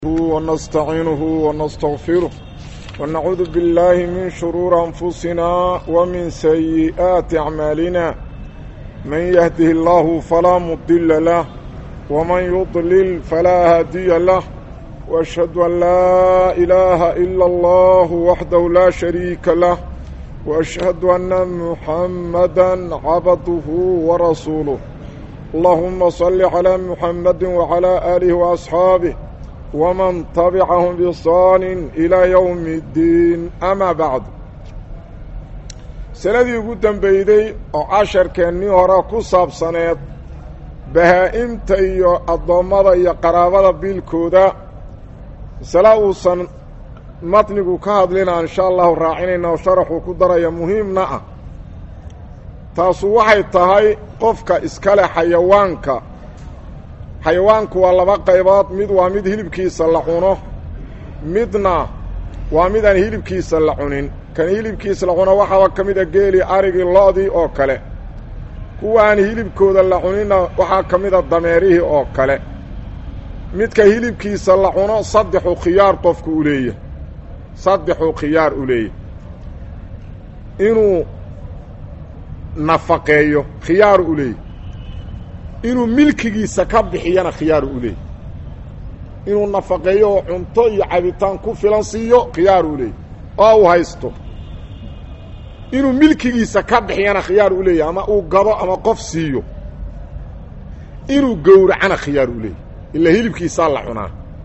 ونستعينه ونستغفره ونعوذ بالله من شرور أنفسنا ومن سيئات أعمالنا من يهده الله فلا مضل له ومن يضلل فلا هادي له وأشهد أن لا إله إلا الله وحده لا شريك له وأشهد أن محمدا عبده ورسوله اللهم صل على محمد وعلى آله وأصحابه ومن تبعهم بإحsaan إلى يوم الdiin أmا baعd sanadii ugu dembeyday oo casharkeennii hore ku saabsaneed bahaa-imta iyo addoommada iyo qaraabada biilkooda masale uusan matnigu ka hadlina insha allahu raacinayna oo sharaxuu ku daraya muhiimna ah taasu waxay tahay qofka iskale xayawaanka xayawaanku waa laba qaybood mid waa mid hilibkiisa la cuno midna waa mid aan hilibkiisa la cunin kan hilibkiisa la cuno waxaaba ka mid a geeli arigii lo-dii oo kale kuwa aan hilibkooda la cuninna waxaa ka mid a dameerihii oo kale midka hilibkiisa la cuno saddexu khiyaar qofku u leeyahy saddexu khiyaar u leeyahy inuu nafaqeeyo khiyaaru u leeyahy inuu milkigiisa ka bixiyana khiyaaru u leeyahy inuu nafaqeeyo oo cunto iyo cabitaan ku filan siiyo khiyaaru u leeyahy oo uu haysto inuu milkigiisa ka bixiyana khiyaar u leeyahy ama uu gabo ama qof siiyo inuu gowracana khiyaar u leeyahy ilaa hilibkiisaa la cunaa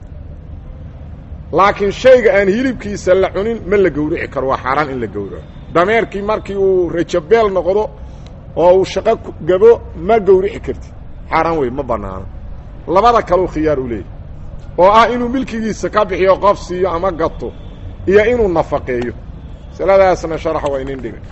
laakiin shayga aan hilibkiisa la cunin ma la gowrici karo waa xaaraan in la gowraco dameerkii markii uu rajabeel noqdo oo uu shaqo gabo ma gowrici kartid xaaraan wey ma bannaano labada kaleu khiyaar u leeyahy oo ah inuu milkigiisa ka bixiyo qof siiyo ama gato iyo inuu nafaqeeyo masaladaasna sharaxa waa inin dhigay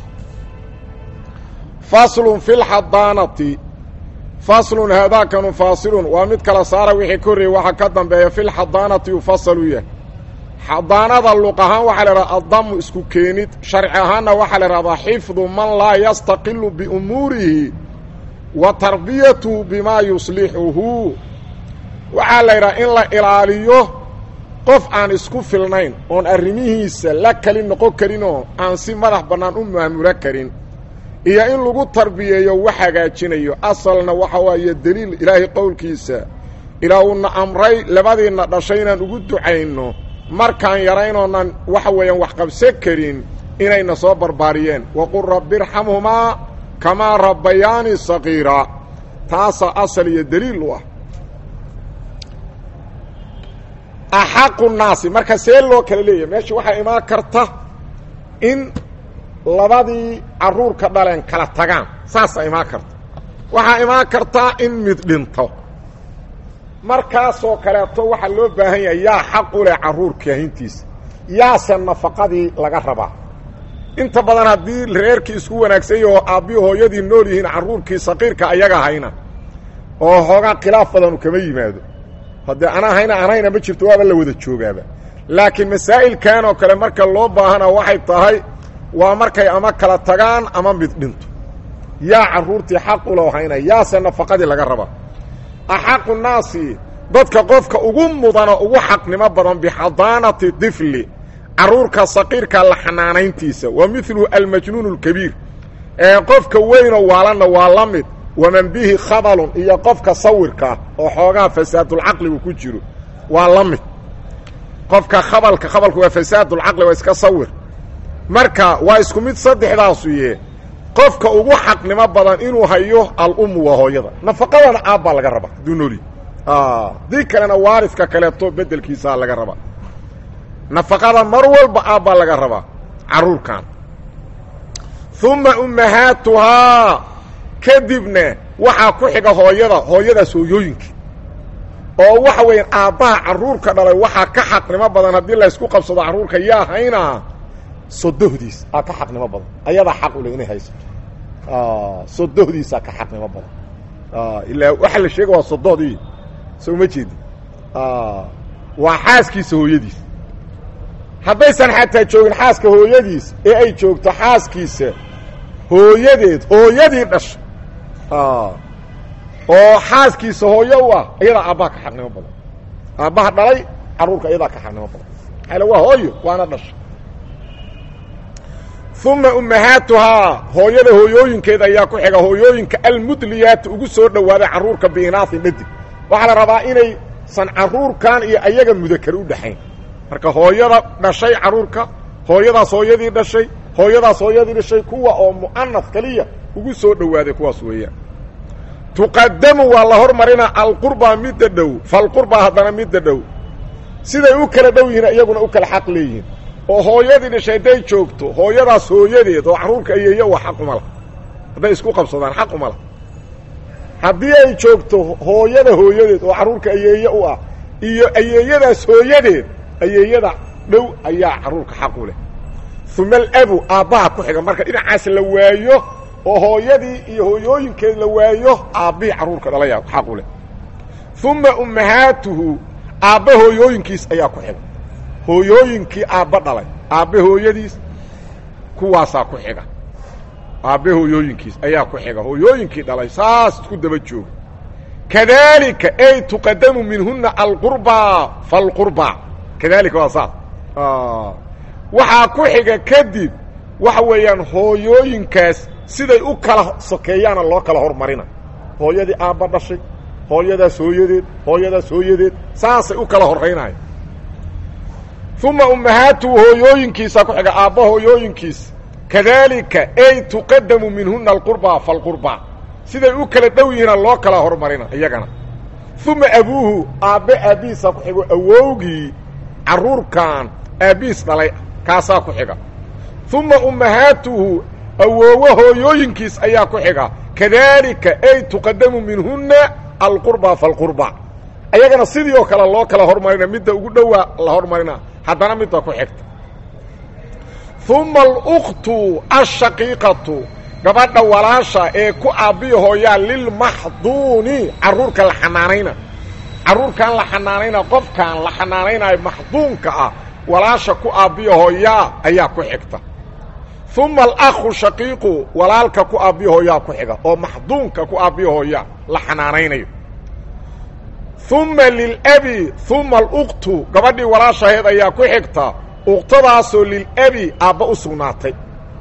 faslun fi lxadaanati faslun haadaakanu faasilun waa mid kala saara wixii ka horreeyey waxaa ka dambeeya fi lxadaanati yufasalu yahay xadaanada luq ahaan waxaa la idhahda addamu isku keenid sharci ahaanna waxaa la idhahdaa xifdu man laa yastaqilu biumuurihi wa tarbiyatuhu bimaa yuslixuhu waxaa la yidhaha in la ilaaliyo qof aan isku filnayn oon arrimihiisa la kali noqon karin oo aan si madax bannaan u maamulo karin iyo in lagu tarbiyeeyo wax hagaajinayo asalna waxa waaye deliil ilaahay qowlkiisa ilaa uuna amray labadiinna dhashay inaan ugu ducayno markaan yaraynoonan waxa weeyaan wax qabsan karin inayna soo barbaariyeen waqul rabbi irxamhumaa kamaa rabbayaani saqiira taasaa asal iyo deliil u ah axaqu naasi marka see loo kala leeyahay meesha waxaa imaan karta in labadii carruurka dhaleen kala tagaan saasaa imaan karta waxaa imaan kartaa in mid dhinto markaasoo kaleeto waxaa loo baahan yahay yaa xaq u leh carruurka ahintiisa yaase nafaqadii laga rabaa inta badan haddii reerkii isku wanaagsanya oo aabbihi hooyadii nool yihiin carruurkii saqiirka ayaga hayna oo hoogaa khilaaf badanu kama yimaado haddee anaa hayna anayna ma jirto waaba la wada joogaaba laakiin masaa'ilkan oo kale marka loo baahana waxay tahay waa markay ama kala tagaan ama mid dhinto yaa carruurtii xaq u loo hayna yaase nafaqadii laga rabaa axaqu naasi dadka qofka ugu mudano ugu xaqnimo badan bixadaanati difli carruurka saqiirka la xanaanayntiisa wa midlu almajnuun اlkabiir ee qofka weynoo waalanna waa la mid waman bihi khabalun iyo qofka sawirkaa oo xoogaa fasaadulcaqligu ku jiro waa la mid qofka khabalka khabalku waa fasaadulcaqli waa iska sawir marka waa isku mid saddexdaasu yee qofka ugu xaqnimo badan inuu hayo alummu waa hooyada nafaqadana aabbaa laga rabaa hadduu nooli dii kalena waaridka kaleeto bedelkiisaa laga rabaa nafaqada mar walba aabbaa laga rabaa carruurkan uma ummahaatuhaa kadibna waxaa ku xiga hooyada hooyadaas hooyooyinkii oo waxa weeyaan aabbaha carruurka dhalay waxaa ka xaqnimo badan haddii laysku qabsado carruurka yaa haynaa sodohdiis aa ka xaqnimo badan ayadaa xaq u leh inay haysato sodohdiisaa ka xaqnimo badan ilaa waxa la sheega waa sodohdii soo ma jeedi waa xaaskiisa hooyadiis haddaysan xataa joogin xaaska hooyadiis ee ay joogto xaaskiisa hooyadeed hooyadii dhasha oo xaaskiisa hooyo u ah iyadaa aabbaha ka xaqnimo badan aabbaha dhalay carruurka iyadaa ka xaqnimo badan maxaale waa hooyo waana dhasha uma ummahaatuhaa hooyada hooyooyinkeeda ayaa ku xiga hooyooyinka almudliyaata ugu soo dhowaaday carruurka biinaasin dhadig waxaa la rabaa inaysan carruurkan iyo ayaga mudakar u dhexayn marka hooyada dhashay carruurka hooyadaas hooyadii dhashay hooyadaas hooyadii dhashay kuwa oo mu'anas keliya ugu soo dhowaaday kuwaas weeyaan tuqadamu waa la hormarina alqurbaa midda dhow falqurbaa haddana midda dhow siday u kala dhow yihiin iyaguna u kala xaq leeyihiin oo hooyadii dhashay hadday joogto hooyadaas hooyadeed oo carruurka ayeeye waa xaq uma lah hadday isku qabsadaan xaq uma lah haddii ay joogto hooyada hooyadeed oo carruurka ayeeye u ah iyo ayeeyadaas hooyadeed ayeeyada dhow ayaa carruurka xaq u leh uma alabu aabbaha ku xiga marka dhinacaas la waayo oo hooyadii iyo hooyooyinkeed la waayo aabbihii carruurka dhalaya xaq u leh uma ummahaatuhu aabba hooyooyinkiis ayaa ku xiga hooyooyinkii aabba dhalay aabbe hooyadiis kuwaasaa ku xiga aabbe hooyooyinkiis ayaa ku xiga hooyooyinkii dhalay saas isku daba jooga kadalika ay tuqadamu minhuna alqurbaa falqurbaa kadalika waa saas waxaa ku xiga kadib waxa weeyaan hooyooyinkaas siday u kala sokeeyaana loo kala hormarina hooyadii aabba dhashay hooyadaas hooyadeed hooyadaas hooyadeed saasay u kala horraynaya uma ummahaatuhu hooyooyinkiisaa ku xiga aabba hooyooyinkiis kadalika ay tuqadamu minhuna alqurbaa falqurbaa siday u kala dhow yihiina loo kala hormarina iyagana uma abuuhu aabbe aabbihiisaa ku xigo awowgii carruurkan aabbihiis dhalay kaasaa ku xiga uma ummahaatuhu awoowo hooyooyinkiis ayaa ku xiga kadalika ay tuqadamu minhuna alqurbaa falqurbaa ayagana sidii oo kale loo kala hormarina midda ugu dhowaa la hormarina haddana midda ku xigta uma aluktu ashaqiiqatu gabadha walaasha ee ku aabbiya hooyaa lilmaxduuni carruurka la xanaanayna carruurkan la xanaanayna qofkan la xanaanaynayo maxduunka ah walaasha ku aabbiya hooyaa ayaa ku xigta uma alakhu shaqiiqu walaalka ku aabbiya hooyaa ku xiga oo maxduunka ku aabbiya hooyaa la xanaanaynayo uma lilabi uma aluktu gabadhii walaashaheed ayaa ku xigta uktadaasoo lilabi aabba u sugnaatay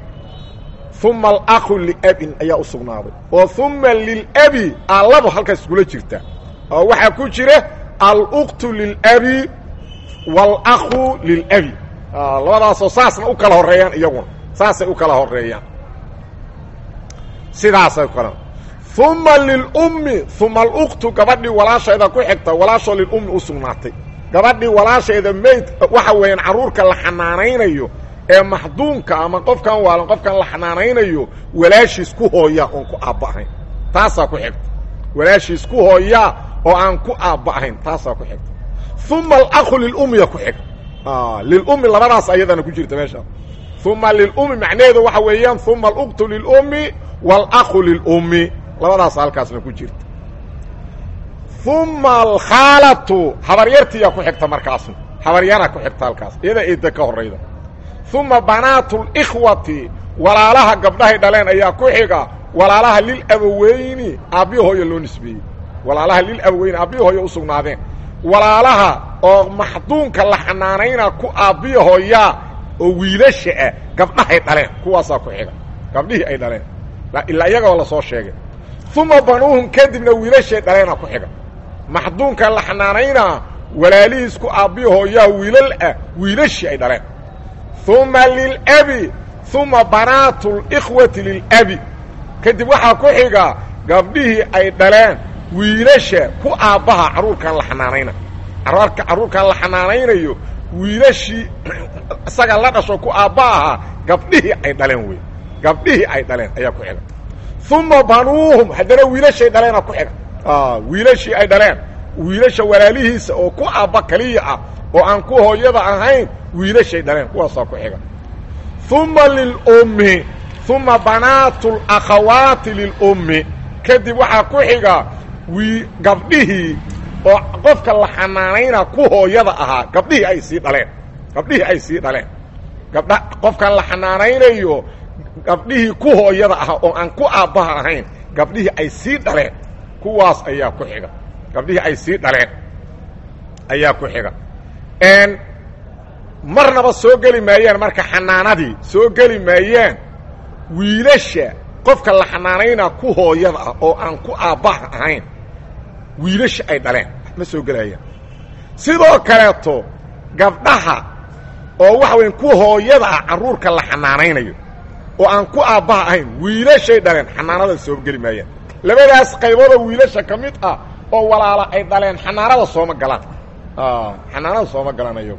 uma alakhu liabin ayaa u sugnaaday oo uma lilabi aalaba halkaas iskula jirta oo waxaa ku jira aluktu lilabi waalakhu lilabi labadaasoo saasna u kala horreeyaan iyaguna saasay u kala horeeyaan sidaasay kala uma lilummi uma aluktu gabadhii walaasheeda ku xigta walaashoo lilummi u sugnaatay gabadhii walaasheeda mayd waxa weeyaan carruurka la xanaanaynayo ee maxduunka ama qofkan waalan qofkan la xanaanaynayo walaashiis ku hooyaa oon ku aabba ahayn taasaa ku xigta walaashiis ku hooyaa oo aan ku aabba ahayn taasaa ku xigta uma alakhu lilummiya ku xig lilummi labadaas ayadana ku jirta meesha uma lilummi macnaheedu waxa weeyaan uma aluktu lilummi waalakhu lilummi labadaas halkaasna ku jirta uma alkhaalatu habaryartiyaa ku xigta markaasna habaryaraa ku xigta halkaas iyada eedda ka horayda uma banaatu likhwati walaalaha gabdhahay dhaleen ayaa ku xiga walaalaha lilabaweyni aabbihi hooya loo nisbeeyey walaalaha lilabaweyni aabbihi hooya u sugnaadeen walaalaha oo maxduunka la xanaanayna ku aabbihi hooyaa oo wiilasha ah gabdhahay dhaleen kuwaasaa ku xiga gabdhihii ay dhaleen ilaa iyagoo la soo sheegay uma banuuhum kadibna wiilashay dhaleena ku xiga maxduunka la xanaanaynaa walaalihiis ku aabbihi hooyaa wiilal ah wiilashii ay dhaleen uma lilabi uma banaatu likhwati lilabi kadib waxaa ku xiga gabdhihii ay dhaleen wiilasha ku aabbaha carruurkan la xanaanayna carruurkan la xanaanaynayo wiilashii isaga la dhasho ku aabba ahaa gabdhihii ay dhaleen wey gabdhihii ay dhaleen ayaa ku xiga uma banuuhum haddana wiilashay dhaleena ku xiga wiilashii ay dhaleen wiilasha walaalihiisa oo ku aabba kaliya ah oo aan ku hooyada ahayn wiilashay dhaleen kuwaasaa ku xiga uma lilummi uma banaatu lakhawaati lilummi kadib waxaa ku xiga wi gabdhihii oo qofka la xanaanayna ku hooyada ahaa gabdhihii ay sii dhaleen gabdhihii ay sii dhaleen gabdha qofkan la xanaanaynayo gabdhihii ku hooyada ahaa oo aan ku aabbaha ahayn gabdhihii ay sii dhaleen kuwaas ayaa ku xiga gabdhihii ay sii dhaleen ayaa ku xiga marnaba soo geli maayaan marka xanaanadii soo geli maayaan wiilasha qofka la xanaanaynaa ku hooyada ah oo aan ku aabbaha ahayn wiilasha ay dhaleen ma soo gelayaan sidoo kaleeto gabdhaha oo waxa weya ku hooyada ah carruurka la xanaanaynayo oo aan ku aabbaha ahayn wiilashay dhaleen xanaanada soo geli maayaan labadaas qaybooda wiilasha ka mid ah oo walaala ay dhaleen xanaanada sooma galaan xanaanada sooma galaan ayago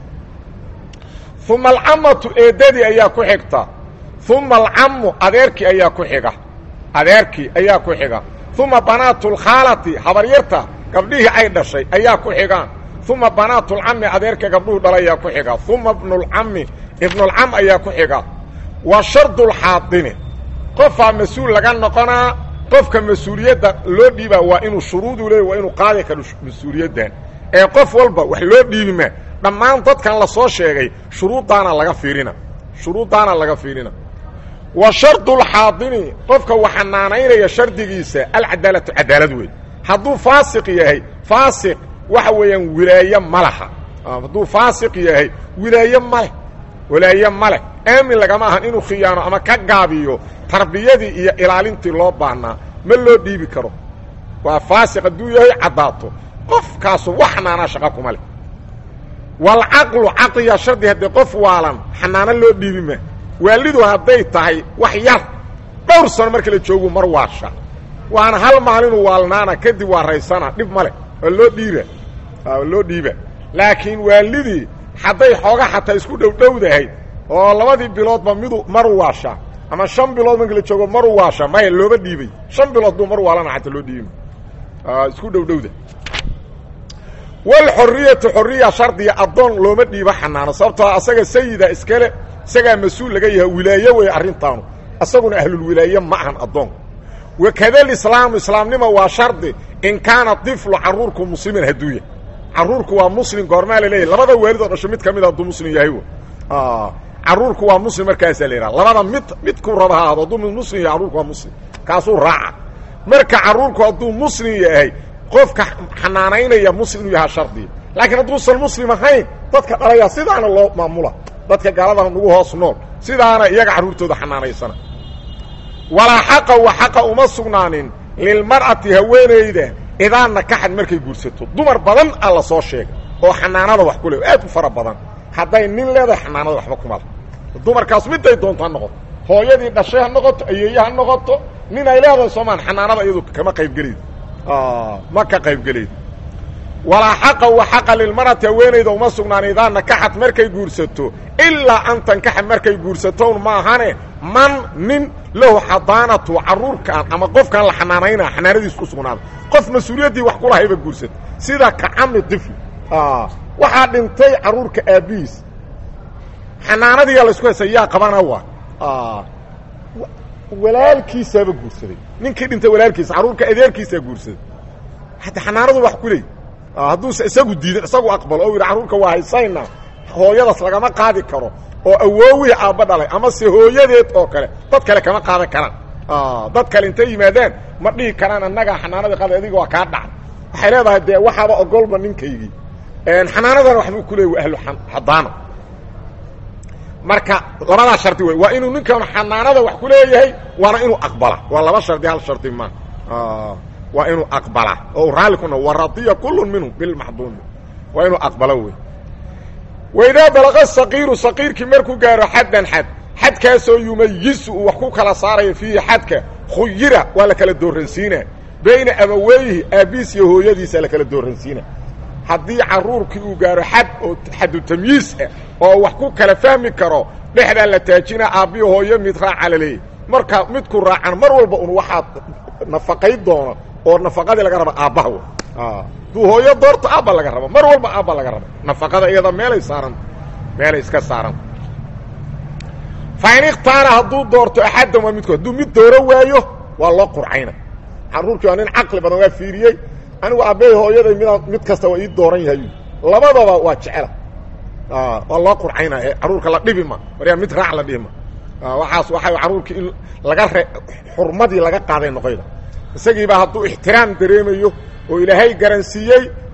uma alcamatu eedadii ayaa ku xigta uma alcamu adeerkii ayaa ku xiga adeerkii ayaa ku xiga uma banaatu lkhaalati habaryarta gabdhihii ay dhashay ayaa ku xigaan uma banaatu lcami adeerka gabdhuhu dhala ayaa ku xiga uma ibnulcami ibnulcam ayaa ku xiga wa shardu lxaadini qofaa mas-uul laga noqonaa qofka mas-uuliyadda loo dhiibaa waa inuu shuruudu leey waa inuu qaadi karo mas-uuliyaddan ee qof walba wax loo dhiibima dhammaan dadkan la soo sheegay shuruuddaana laga fiirina shuruuddaana laga fiirina wa shardulxaadini qofka wax xanaanaynaya shardigiisa alcadaalatu cadaalad wey hadduu faasiq yahay faasiq waxa weeyaan wilaaye ma laha hadduu faasiq yahay wilaaye maleh wilaaye maleh aamin lagama ahan inuu khiyaano ama ka gaabiyo tarbiyadii iyo ilaalintii loo baahnaa ma loo dhiibi karo waa faasiq hadduu yahay caddaato qofkaasu wax xanaanaa shaqa kuma leh walcaqlu caqliya shardi haddee qof waalan xanaano loo dhiibi ma waalidu hadday tahay wax yar dhowr sano marka la joogu mar waasha waana hal maalinuu waalnaana kadib waa raysana dhib ma leh waa loo dhiiba waa loo dhiiba laakiin waalidii hadday xooga xataa isku dhowdhowdahay oo labadii biloodba midu maru waasha ama shan bilood marka la joogo maru waasha maya looba dhiibay shan bilood buu mar waalana xataa loo dhiibi isku dhowdhowda walxoriyatu xoriya shardiya addoon looma dhiibo xanaano sababtoo asaga sayida iskale isagaa mas-uul laga yahay wilaaye wey arrintaanu isaguna ahlulwilaaye ma ahan addoonku wakada lislaamu islaamnima waa shardi in kaana diflu caruurku musliman hadduu yahay caruurku waa muslim goormaa la leeyahy labada waalid oo dhasho mid ka mid hadduu muslim yahay caruurku waa muslim markaasaa la yidhaha labada mid midkuu raba ha ahdo hadduu mid muslim yahay carruurku waa muslim kaasuu raaca marka carruurku hadduu muslim yahay qofka xanaanaynaya muslim inuu yahaa shardiya laakiin hadduusan muslim ahayn dadka dhalaya sidaana loo maamula dadka gaalada nagu hoos nool sidaana iyaga carruurtooda xanaanaysana walaa xaqa wa xaqa uma sugnaanin lilmar'ati haweenayda idaa nakaxad markay guursato dumar badan a la soo sheegay oo xanaanada wax ku le aad u fara badan hadday nin leedahay xanaanada waxba kuma le dumarkaas miday doonto ha noqoto hooyadii dhashay ha noqoto ayeeye ha noqoto nin ay leedahay soomaan xanaanada iyadu kama qaybgelaydo ma ka qaybgelaydo walaa xaqa wa xaqa lilmar'ati haweenayda uma sugnaan idaa nakaxad markay guursato ilaa an tankaxa markay guursatown maahane man nin lahu xadaanatu carruurkaan ama qofkaan la xanaanaynaa xanaanadiis ku sugnaada qof mas-uuliyaddii wax kulahayba guursata sida kacami tifli waxaa dhintay carruurka aabbihiis xanaanadiiyaa laysku haysa yaa qabana waa walaalkiisaaba guursaday ninkii dhintay walaalkiisa carruurka adeerkiisaa guursaday hataa xanaanadu wax ku leey hadduuse isagu diidan isagu aqbalo oo yidhi carruurka waa haysayna hooyadaas lagama qaadi karo oo awoowihii aabba dhalay ama se hooyadeed oo kale dad kale kama qaadan karaan dad kale intay yimaadaan ma dhihi karaan annagaa xanaanadii qaada adiga waa kaa dhacay waxay leedahay dee waxaaba ogolba ninkaygii xanaanadana waxbuu ku leey waa ahlu xadaana marka labadaa shardi wey waa inuu ninkan xanaanada wax ku leeyahay waana inuu aqbala waa laba shardi hal shardi ma waa inuu aqbala oo raalli kuna waradiya kullu minhum bilmaxduumi waa inuu aqbalo wey waidaa balaqa saqiiru saqiirkii markuu gaaro xaddan xad xadkaasoo yumayisu uu wax ku kala saarayo fiihi xadka khuyira waa la kala dooransiina bayna abaweyhi aabbiis iyo hooyadiisa la kala dooransiina haddii carruurkii uu gaaro xad oo xadu tamyiis ah oo wax ku kala fahmi karo dhexdaa la taajina aabbiyo hooyo mid raaca la leeyahy marka midku raacan mar walba un waxaad nafaqay doono oo nafaqadii laga raba aabbaha w duu hooyo doorto aabba laga raba mar walba aabba laga raba nafaqada iyada meelay saaranta meelay iska saaranta fa in ikhtaara hadduu doorto axaddan waa midkood hadduu mid dooro waayo waa loo qurcayna carruurkii waa nin caqli badan waa fiiriyey anigu aabbahay hooyaday midaan mid kasta waa ii dooran yahay labadaba waa jecela waa loo qurcayna ee carruurka la dhibi ma waryaa mid raac la dhibi ma waxaas waxay carruurkii in laga re xurmadii laga qaaday noqoyda isagiibaa hadduu ixtiraam dareemayo oo ilaahay garansiiyey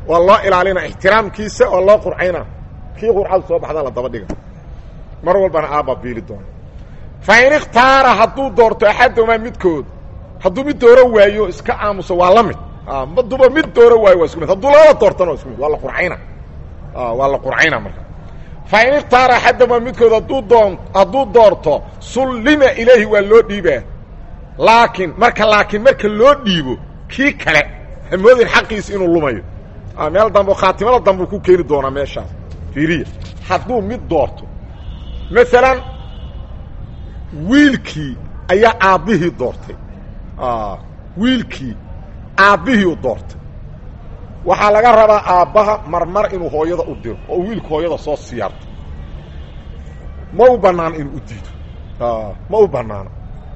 waa loo ilaalina ixtiraamkiisa waa loo qurcayna kii qurcadu soo baxda la daba dhiga mar walbana aabbaa biili doona fa in ikhtaara hadduu doorto axadumaa midkood hadduu mid dooro waayo iska aamuso waa la mid maduba mid dooro waayo waa isku mid hadduu labada doortana waa isku mid waa la qurcayna waa la qurcayna marka fa in ikhtaara axadumaa midkood hadduu doon hadduu doorto sullima ilayhi waa loo dhiibaa laakiin marka laakiin marka loo dhiibo kii kale hamoodin xaqiisi inuu lumayo meel dambe khaatimada dambeu ku keeni doonaa meeshaas fiiriya hadduu mid doorto maalan wiilkii ayaa aabbihii doortay wiilkii aabbihii doortay waxaa laga rabaa aabbaha marmar inuu hooyada u diro oo wiilku hooyada soo siyaarto ma u banaano inuu u diido ma u banaano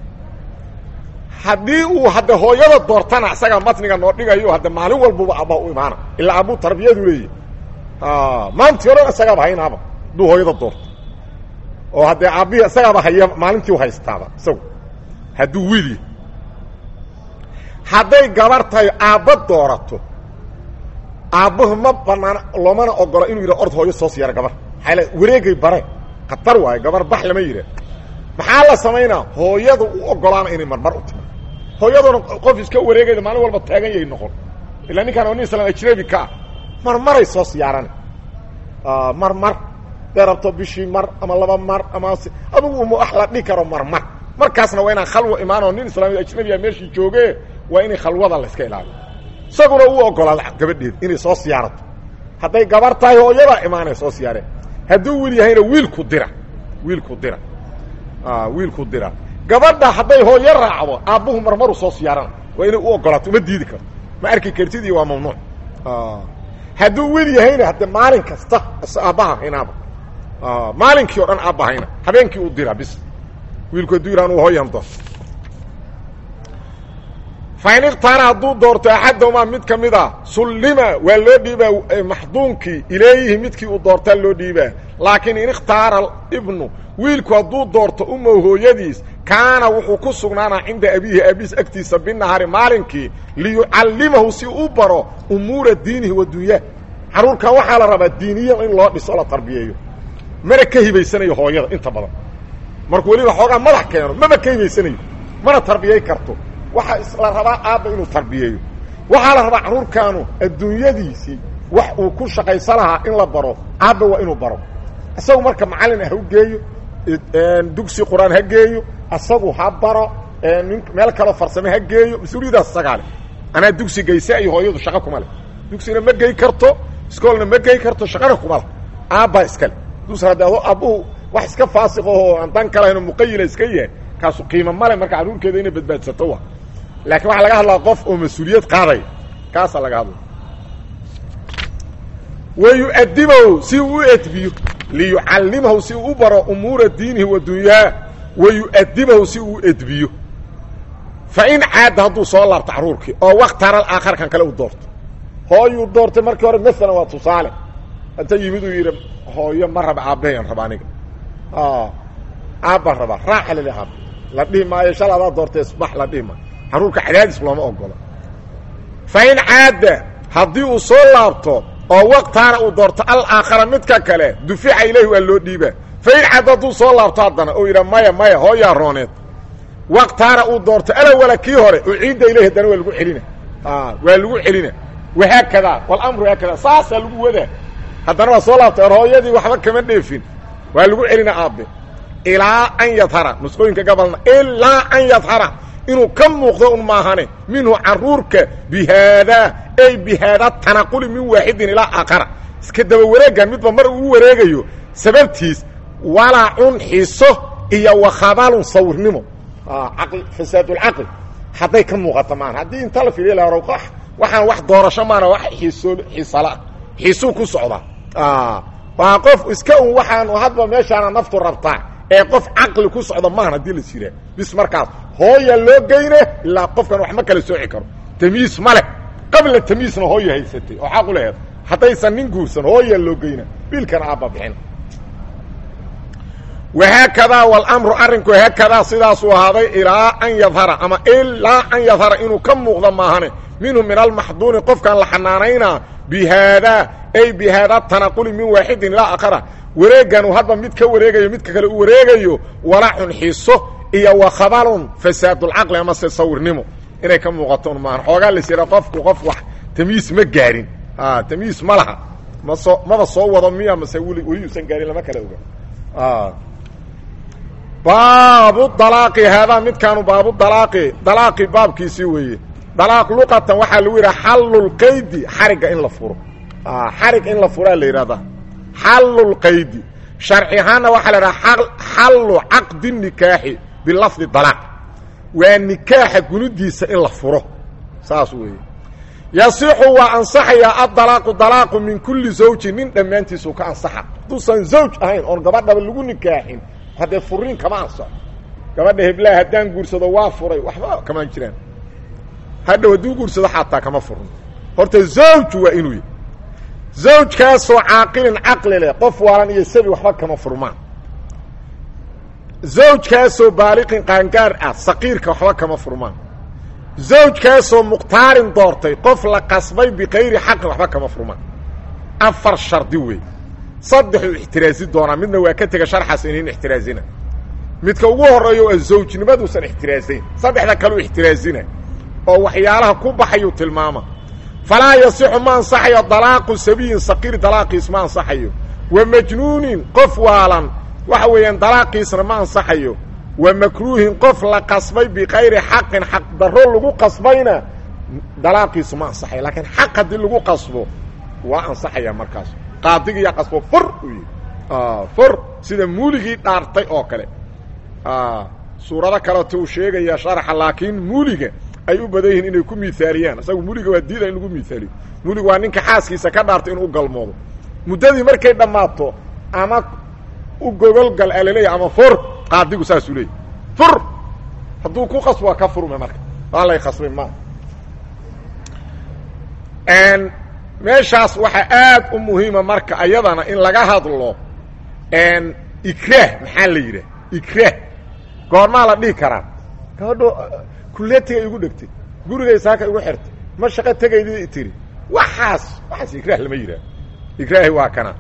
haddii uu hadde hooyada doortana isagaa matniga noo dhigayo hadde maalin walbuba aabbaha u imaana ilaa aabuu tarbiyadu leeyahy maantii hore isagaaba haynaaba hadduu hooyada doorto oo haddee aabbihii isagaaba haya maalintii u haystaaba isagu hadduu wiilya hadday gabar tahay aabba doorato aabbahu ma banaana loomana ogolo inuu yidhah ord hooyo soo siyaara gabar maxaa wareegay bare khatar waayo gabar bax lama yidhah maxaa la samaynaa hooyadu u ogolaana inay marmar u timo hooyaduna qof iska wareegayda maalin walba taagan yahay noqon ilaa ninkaan oo nin islam ajnabi ka ah marmaray soo siyaarana marmar dee rabto bishii mar ama laba mar ama adugu uma wax la dhihi karo marmar markaasna waa inaan khalwa imaanoo nin islaami ajnabiya meeshii jooge waa inay khalwada la iska ilaaliyo isaguna uu ogolaado gabadheed inay soo siyaarato hadday gabar tahay hooyadaa imaanay soo siyaareen hadduu wiil yahayna wiilku dira wiilku dira wiilku dira gabadha hadday hooyo raacdo aabbuhu marmaru soo siyaarana waa inay u ogolaato uma diidi karto ma arki kartid iyo waa mamnuuc hadduu wiil yahayna hadde maalin kasta aabbaha haynaaba maalinkii o dhan aabba hayna habeenkii u dira bis wiilku hadduu yidhah anu hooyan doon fain ikhtaara hadduu doorto axadahumaa mid ka mid a sullima waa loo dhiibaa maxduunkii ilayhi midkii uu doortaa loo dhiibaa laakiin in ikhtaara ibnu wiilku hadduu doorto umow hooyadiis kaana wuxuu ku sugnaanaa cinda abiihi aabiis agtiisa binahaari maalinkii liyucallimahu si u baro umuura diinihi wa dunyaa carruurkan waxaa la rabaa diiniya in loo dhiso la tarbiyeeyo mana ka hibaysanayo hooyada inta badan markuu weliba xoogaa madax keeno maba ka hibaysanayo mana tarbiyey karto waxaa la rabaa aabba inuu tarbiyeeyo waxaa la rabaa carruurkaanu adduunyadiisii wax uu ku shaqaysa lahaa in la baro aabba waa inuu baro isagu marka macallin ah ha u geeyo dugsi qur-aan ha geeyo isagu ha baro nin meel kaloo farsame ha geeyo mas-uuliyadaas isagaa leh anaa dugsi geyse iyo hooyadu shaqo kuma leh dugsina ma gey karto iskoolna ma gey karto shaqana kuma leh aabbaa iskale dus hadde ado aabbuhu wax iska faasiqaho aan dan kalahayno muqayila iska yahay kaasu qiimo male marka carruurkeeda inay badbaadsato wa laakiin waxaa laga hadlaa qof oo mas-uuliyad qaadaya kaasaa laga hadlaya wayu'adimahu si uu u edbiyo liyucallimahu si uu u baro umuura diinihi wa dunyaa wayu'adimahu si uu u edbiyo fa in caadda hadduu soo laabto carruurkii oo waktaral aakharkan kale u doorto hooyuu doortay markii hore maalan waa tusaale inta yimid uu yidhi hooyo ma raba aabbahayaan raba aniga aabbaan rabaa raaxa lili aab la dhihi maayo shal adaa doortay isbax la dhihi maayo carruurka cadaadis looma ogola fa in caadda haddii uu soo laabto oo waktaana uu doorto alaakhara midka kale dufica ilayhi waa loo dhiibaa fa in caadda hadduu soo laabto haddana oo yidha maya maya hooyaa rooneed waktaana uu doorto alawala kii hore uciidda ilayhi haddana waa lagu celina waa lagu celina wahaakadaa walamru haakada saasaa lagu wadaa haddana waa soo laabtay or hooyadii waxba kama dheefin waa lagu celina aabbe ilaa an yadhara nusqooyinka gabalna ilaa an yadhara inuu ka muuqdo un maahane minhu caruurka bi haadaa ay bi haadaa tanaquli min waaxidin ilaa aakhara iska daba wareegan midba mar uu wareegayo sababtiis walacun xiso iyo wakhabaalun sawirnimo caqli fasaadulcaqli hadday ka muuqato maana haddii inta la fiiriya la waxaan wax doorasho maana wax xiiso xiisala xiisuu ku socdaa waa qof iska un waxaan hadba meeshaana naftu rabtaa ee qof caqli ku socda maahan haddii la jiraa bis markaas hooya loo geyne ilaa qofkan wax ma kala sooci karo tamyiis ma leh qabla tamyiisna hooya haysatay oo xaq u laheed haddaysan nin guursan hooya loo geyna wiilkana aabba bixin wahaakadaa walamru arrinku haakadaa sidaasuu ahaaday ilaa an yadhara ama ilaa an yadhara inuu ka muuqdo maahane minhu min almaxduuni qofkan la xanaanaynaa bi haadaa ay bi haadaa tanaquli min waaxidin ilaa akhara wareegan uu hadba mid ka wareegayo midka kale u wareegayo walacun xiiso iyo wa khabalun fasaadulcaqli amase sawirnimo inay ka muuqato maahan xoogaa las yidhaa qofku qof wax tamiis ma gaarin tamiis ma laha ma soo maba soo wado miya mase weli weli usan gaarin lama kala oga baabu dalaaqi haadaa midkaanu baabu dalaaqi dalaaqi baabkiisii weeye dalaaq luqatan waxaa lagu yidhaha xallulqaydi xarigga in la furo xarig in la furaa la yidhahdaa xallulqaydi sharci ahaanna waxaa la idhaha xallu caqdi nikaaxi bilafdi dalaaq waa nikaaxa gunudiisa in la furo saas weeye yasixu waa ansaxayaa addalaaqu dalaaqu min kulli zawjin nin dhammaantiisuu ka ansaxa hadduusan zawj ahayn oon gabadhaba lagu nikaaxin haddee furiin kama ansaxo gabadha heblaha haddaan guursado waa furay waxba kamaan jiraan hadhow hadduu guursado xataa kama furno horta zawju waa inuu yahy zawjkaasoo caaqilin caqli leh qof waalan iyo sabi waxba kama furmaan zawjkaasoo baaliqin qaangaar ah saqiirka waxba kama furmaan zawjkaasoo mukhtaarin doortay qof la qasbay bikayri xaqin waxba kama furmaan afar shardi wey saddexuu ixtiraasi doonaa midna waa ka tega sharxaas inin ixtiraasina midka ugu horreeyo a zawjnimaduusan ixtiraasayn saddexda kaleu ixtiraasina oo waxyaalaha ku baxayuu tilmaama falaa yasixu ma ansaxayo dalaaqu sabiyin saqiir dalaaqiis ma ansaxayo wa majnuunin qof waalan waxa weeyaan dalaaqiisna ma ansaxayo wa makruuhin qof la qasbay bikayri xaqin xaq darro lagu qasbayna dalaaqiisu ma ansaxayo laakiin xaq haddii lagu qasbo waa ansaxaya markaas qaadigiiyaa qasbo fur uu yihi fur sida muuligii dhaartay oo kale suurado kaleto uu sheegaya sharxa laakiin muuliga ay u badan yihiin inay ku miaaliyaan isagu muliga waa diida in lagu miaaliyo mulig waa ninka xaaskiisa ka dhaartay inuu galmoodo muddadii markay dhammaato ama u gogolgal a laleeyahy ama fur qaadigu saasuu leeyay fur hadduu ku qasbo waa ka furme marka waa lay khasbay ma meeshaas waxaa aad u muhiima marka ayadana in laga hadlo ikraah maxaa la yidhah ikraah goormaa la dhihi karaa gabadho kuleetiga igu dhegtay gurigay saaka igu xirtay ma shaqo tegaydi tiri waxaas waxaas ikraah lama yidhaah ikraahi waa kana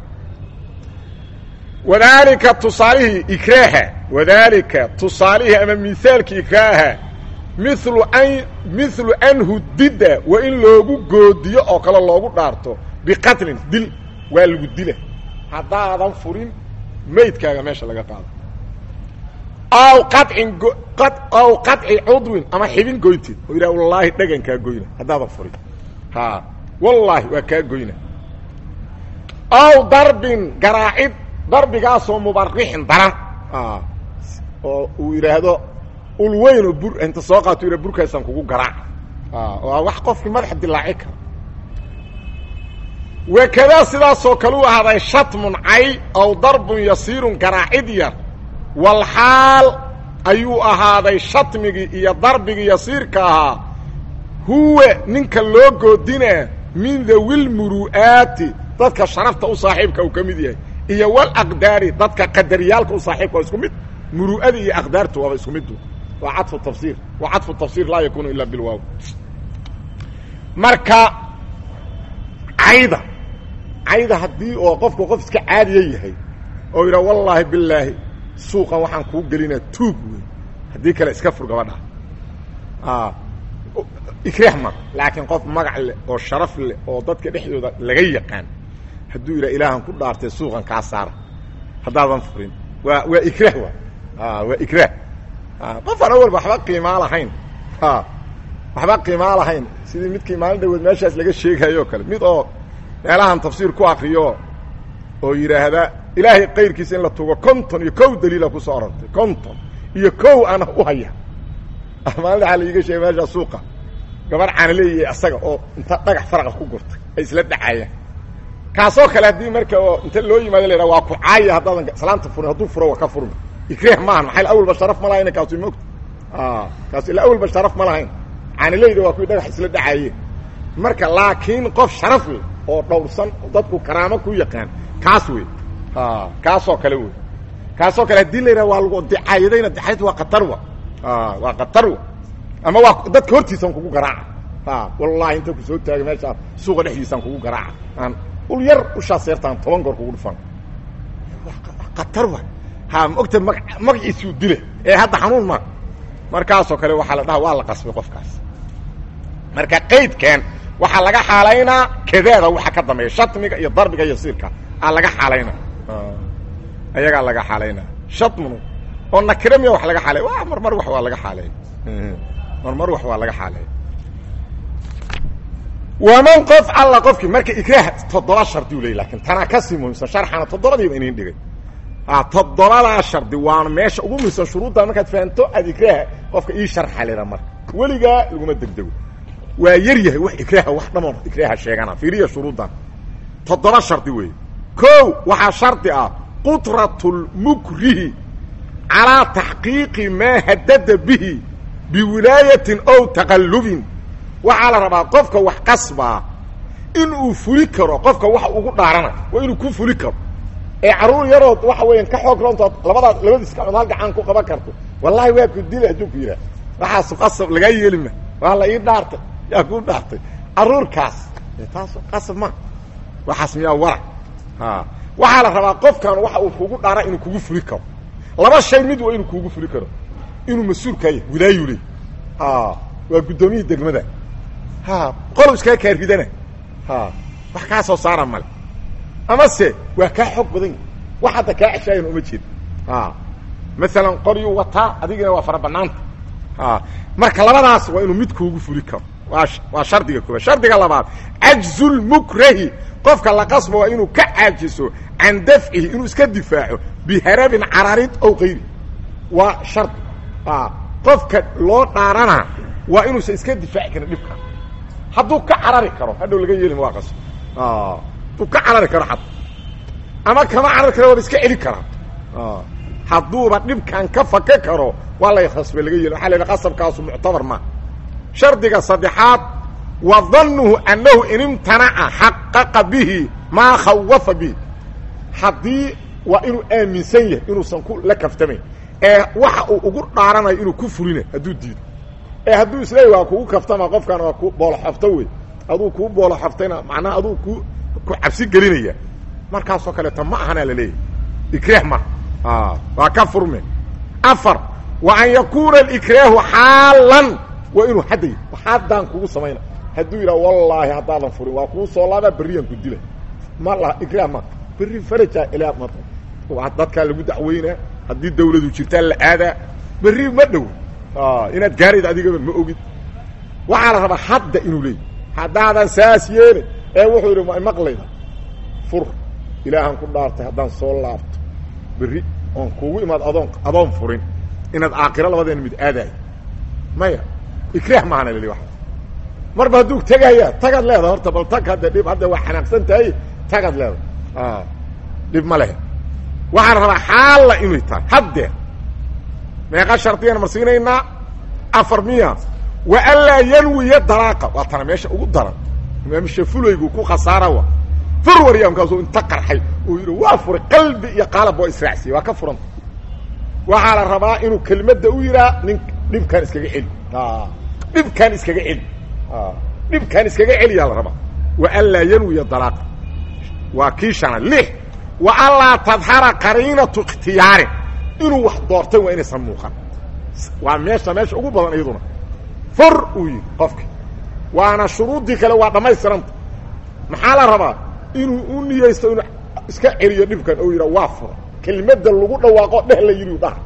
wadaalika tusaalihii ikraaha wadaalika tusaalihii ama mihaalkii ikraaha milu an milu an hudida waa in loogu goodiyo oo kale loogu dhaarto biqatlin dil waa lagu dila haddaadan furin maydkaaga meesha laga qaado aw qacin aw qaطci cudwin ama xibin goynteed oo yidhah wallaahi dhagan kaa goyna haddaadan furin ha wallaahi waa kaa goyna aw darbin garaacid darbigaasoo mubarixin daran oo uu yidhaahdo ulweyn oo bur inta soo qaato yidha burkaasaan kugu garaac oo wax qofkii madaxa dilaaci kara wakadaa sidaasoo kale u ahaaday shatmun cay aw darbun yasiirun garaacid yar walxaal ayuu ahaaday shatmigii iyo darbigii yasiirka ahaa huwa ninka loo goodinaa min dawil muru'aati dadka sharafta u saaxiibka uu ka mid yahay iyo walaqdaari dadka qadariyaalka u saaxiibka waa isku mid muru'adii iyo aqdaartu waaba isku midu waa cadfu tafsiir wa cadfu tafsiir laa yakunu ila bilwaaw marka cayda cayda haddii oo qofku qof iska caadiya yahay oo yidhaha wallaahi bilaahi suuqan waxaan kuu gelinaa tuug wey haddii kale iska fur gabadha ikraah ma laakiin qof magac leh oo sharaf leh oo dadka dhexdooda laga yaqaan hadduu yidhaha ilaahan ku dhaartay suuqan kaa saara haddaadan furin waa waa ikraah wa waa ikraah qof aan awalba waxba qiimaa lahayn waxba qiimaa lahayn sidii midkii maalin dhaweed meeshaas laga sheegayo o kale mid oo meelahan tafsiir ku akriyo oo yidhaahda ilaahay kayrkiisa in la tugo konton iyo kow daliila kusoo orortay konton iyo kow ana u haya maalin waxaa laiga sheegay meeshaa suuqa gabar caanaleeyahay asaga oo inta dhagax faraqa ku gurtay ay isla dhacayaan kaasoo kale haddii marka oo inta loo yimaado la yidhaha waa ku caaya haddaadan islaanta furin hadduu furo waa ka furmi ikraah maahan maxaa awalba sharaf ma lahayna kaasu moogta kaas ila awalba sharaf ma lahayn caanileyda waa kuwii dhagax isla dhacaayeen marka laakiin qof sharaf leh oo dhowrsan dadku karaamo ku yaqaan kaas wey kaasoo kale wey kaasoo kale haddii la yidhaha waa lagu dicaayadayna dicaayad waa qatar wa waa qatar wa ama waa dadka hortiisan kugu garaaca wallahi inta ku soo taagay meeshaan suuqa dhexdiisaan kugu garaaca aan ul yar ushaa seertaan toban goor kugu dhufan khatar wa ha maogta ma magaciisuu dile ee hadda xanuun ma markaasoo kale waxaa la dhaha waa la qasbay qofkaas marka qaydkan waxaa laga xaalaynaa kadeeda waxa ka dambeeya shatmiga iyo darbiga iyo siirka aa laga xaalayna ayagaa laga xaalaynaa shatmnu oo nakire miya wax laga xaalay wa marmar wax waa laga xaaleey marmar wax waa laga xaaleey waman qof alla qofkii marka ikraah toddoba shardi u ley lakin tanaa kasii muhimsan sharxana toddobadiiba inin dhigay toddobadaa shardi waana meesha ugu muhimsan shuruudda markaad fahanto aad ikraaha qofka ii sharxa leda marka weligaa laguma degdego waa yar yahay wax ikraaha wax dhamoon ikraaha sheegana fiiriya shuruuddan toddoba shardi weeye ko waxaa shardi ah qudratulmukrihi calaa taxqiiqi maa hadada bihi biwilaayatin ow taqallubin waxaa la rabaa qofka wax qasbaa in uu fuli karo qofka waxa ugu dhaarana waa inuu ku fuli karo ee carruur yarood waxa weeyaan ka xoog roontood labadaas labadiis gacmood hal gacan ku qaban karto wallahi waa ku dila hadduu ku yidhaah waxaasu qasab lagaa yeelima waa la ii dhaartay yaa kuu dhaartay carruurkaas taas qasab ma waxaas miyaa warac a waxaa la rabaa qofkan waxa uu kugu dhaara inuu kugu fuli karo laba shay mid waa inuu kugu fuli karo inuu mas-uulkaa yahay wilaayu ley waa guddoomiyii degmada ha qolow iskaga kaarridana ha wax kaa soo saara male amase waa kaa xoog badan yahi wax hadda kaa ceshaayan uma jeed a maalan qoryuu wataa adigina waa fara banaanta a marka labadaas waa inuu mid kuugu fuli karo waa waa shardiga koobaad shardiga labaad cajzulmukrahi qofka la qasba waa inuu ka caajiso can dafcihi inuu iska difaaco biharabin cararid ow kayri waa shardi a qofka loo dhaarana waa inuusan iska difaaci karin dhibka hadduu ka carari karo hadhow laga yeelima waa qasb hadduu ka carari karo xad ama kama carari karo waaba iska celi karaa hadduuba dhibkan ka fake karo waa lay khasbe laga yeeli waxa la yidhaha qasabkaasu muctabar ma shardiga saddexaad wa dannuhu annahu in imtanaca xaqaqa bihi maa khawafa bihi haddii waa inuu aaminsan yahay inuusan ku la kaftamayn ee waxa uu ugu dhaaranayo inuu ku fulina hadduu diido ee hadduu isleeyahy waa kugu kaftama qofkan waa ku booloxofto wey aduu kuu booloxoftayna macnaha aduu ku ku cabsi gelinaya markaasoo kaleeto ma ahana la leeyahy ikraah ma waa ka furme afar wa an yakuuna alikraahu xaalan waa inuu hadday haddaan kugu samayna hadduu yidhaha wallaahi haddaadan furin waa kuu soo laabaa berriyaan ku dila ma la ikraah ma berri faraja ilaa ma dadkaa lagu dacweynaa haddii dawladu jirtaa la aadaa berri ma dhow inaad gaarayd adigaba ma ogid waxaa la rabaa hadda inuu leeyahy haddaadan saas yeelin ee wuxuu yidhi ma maqlayda fur ilaahaan ku dhaartay haddaan soo laabto berri oon kuugu imaad adoon adoon furin inaad aakiro labadeena mid aadaayo maya ikraah maahana leli waa marba hadduu tegaya tagad leedahay horta bal tag hadda dhib hadda waa xanaaqsan tahay tagad leedahay dhib ma lehe waxaan rabaa xaalla inay tahay haddeer meeqa shardiyaan marsiinaynaa afar miya wa anlaa yanwiya dalaaqa waa tana meesha ugu daran imaam shafulaygu ku khasaara wa fur warya markaasuu inta qarxay uu yidhi waa furay qalbi iyo qaalab waa israacsiye waa ka furanta waxaa la rabaa inuu kelmadda u yidhaa nin dhibkaan iskaga celi dhibkaan iskaga celi dhibkaan iskaga celiyaa la rabaa wa anlaa yanwiya dalaaqa waa kii shanaad lix wa anlaa tadhara qariinatu ikhtiyaarin inuu wax doortay waa inaysan muuqan waa meesha meesha ugu badan iyaduna fur uu yidhi qofki waana shuruuddii kale waa dhammaystiranta maxaa la rabaa inuu u niyeysto inuu iska celiyo dhibkan ou yidha waa fura kelmadda lagu dhawaaqo dheh la yidhi dhaha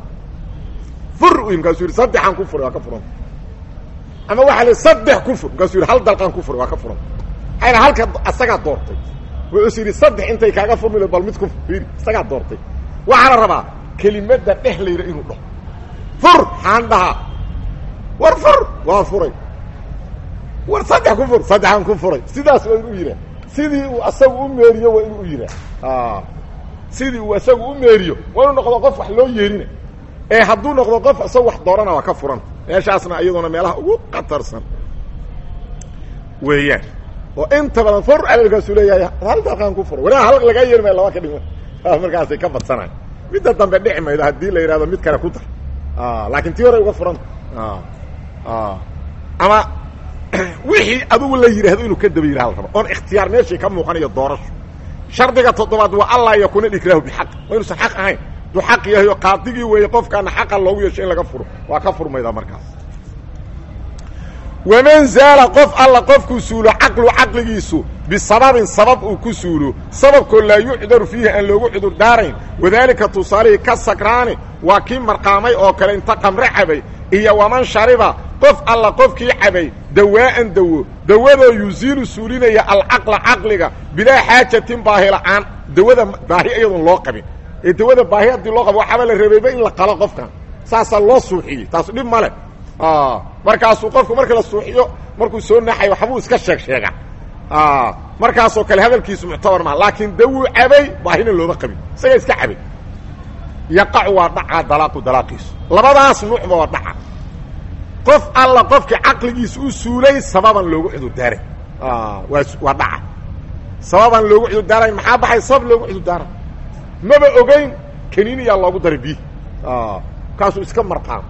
fur u markaasuu yidhi saddexaan ku furay waa ka furanta ama waxaa la saddex ku fur markaasuu yidhi hal dalqaan ku furay waa ka furanta maxaa halka asagaa doortay wuxuusu yidhi saddex intay kaaga furmi bal mid ku fiiri isagaa doortay waxaa la rabaa kelimadda dheh la yidha inuu dhaho fur xaan dhahaa war fur waa furay war saddex ku fur saddexaan ku furay sidaas waa inuu yidhaah sidii uu asagu u meeriyo waa inuu u yidhaah sidii uu asagu u meeriyo waa inuu noqdo qof wax loo yeerina ee hadduu noqdo qof isaga wax doorana waa ka furan meeshaasna iyaduna meelaha ugu qatarsan weeyaan oo inta badan fur alkaasuu leeyahay hal dalqaan ku furay walaa hal lagaa yeeri maya laba ka dhigma markaasay ka badsanayan midda dambe dhici maydo haddii la yidhahdo mid kale ku dar laakiin tii hore uga furanta ama wixii adugu la yidhaahdo inuu ka daba yidhaha la raba oon ikhtiyaar meeshii ka muuqanayo doorasho shardiga toddobaad waa allaa yakuuna dhikraahu bixaq waa inuusan xaq ahayn duu xaq yahay oo qaadigii weeye qofkaana xaqa loogu yeesho in laga furo waa ka furmaydaa markaas waman zaala qof alla qofkuu suulo caqlu caqligiisu bisababin sabab uu ku suulo sababkoo laa yucdaru fiihi aan loogu cudur daarayn wadaalika tusaalihii ka sakraani waa kii marqaamay oo kale inta qamre cabay iyo waman shariba qof alla qofkii cabay dawaa'an dawo dawadoo yusiilu suulinaya alcaqla caqliga bilaa xaajatin baahi la'aan dawada baahi iyadoon loo qabin ee dawada baahi haddii loo qabo waxaaba la rebayba in la qalo qofkan saasaa loo suuxiyey taas dhib ma leh markaasuu qofku marka la suuxiyo markuu soo naxayo waxbuu iska sheeg sheega markaasoo kale hadalkiisu muctabar maa laakiin dawuu cabay baahina looma qabin isagaa iska cabay yaqacu waa dhacaa dalaaqu dalaaqiisu labadaas nuucba waa dhaca qof alla qofkii caqligiisa u suulay sababan loogu cudurdaaray waa waa dhaca sababan loogu cudurdaaray maxaa baxay sabab loogu cudurdaaray maba ogeyn kaniiniyaa loogu daray biyi kaasuu iska marqaamo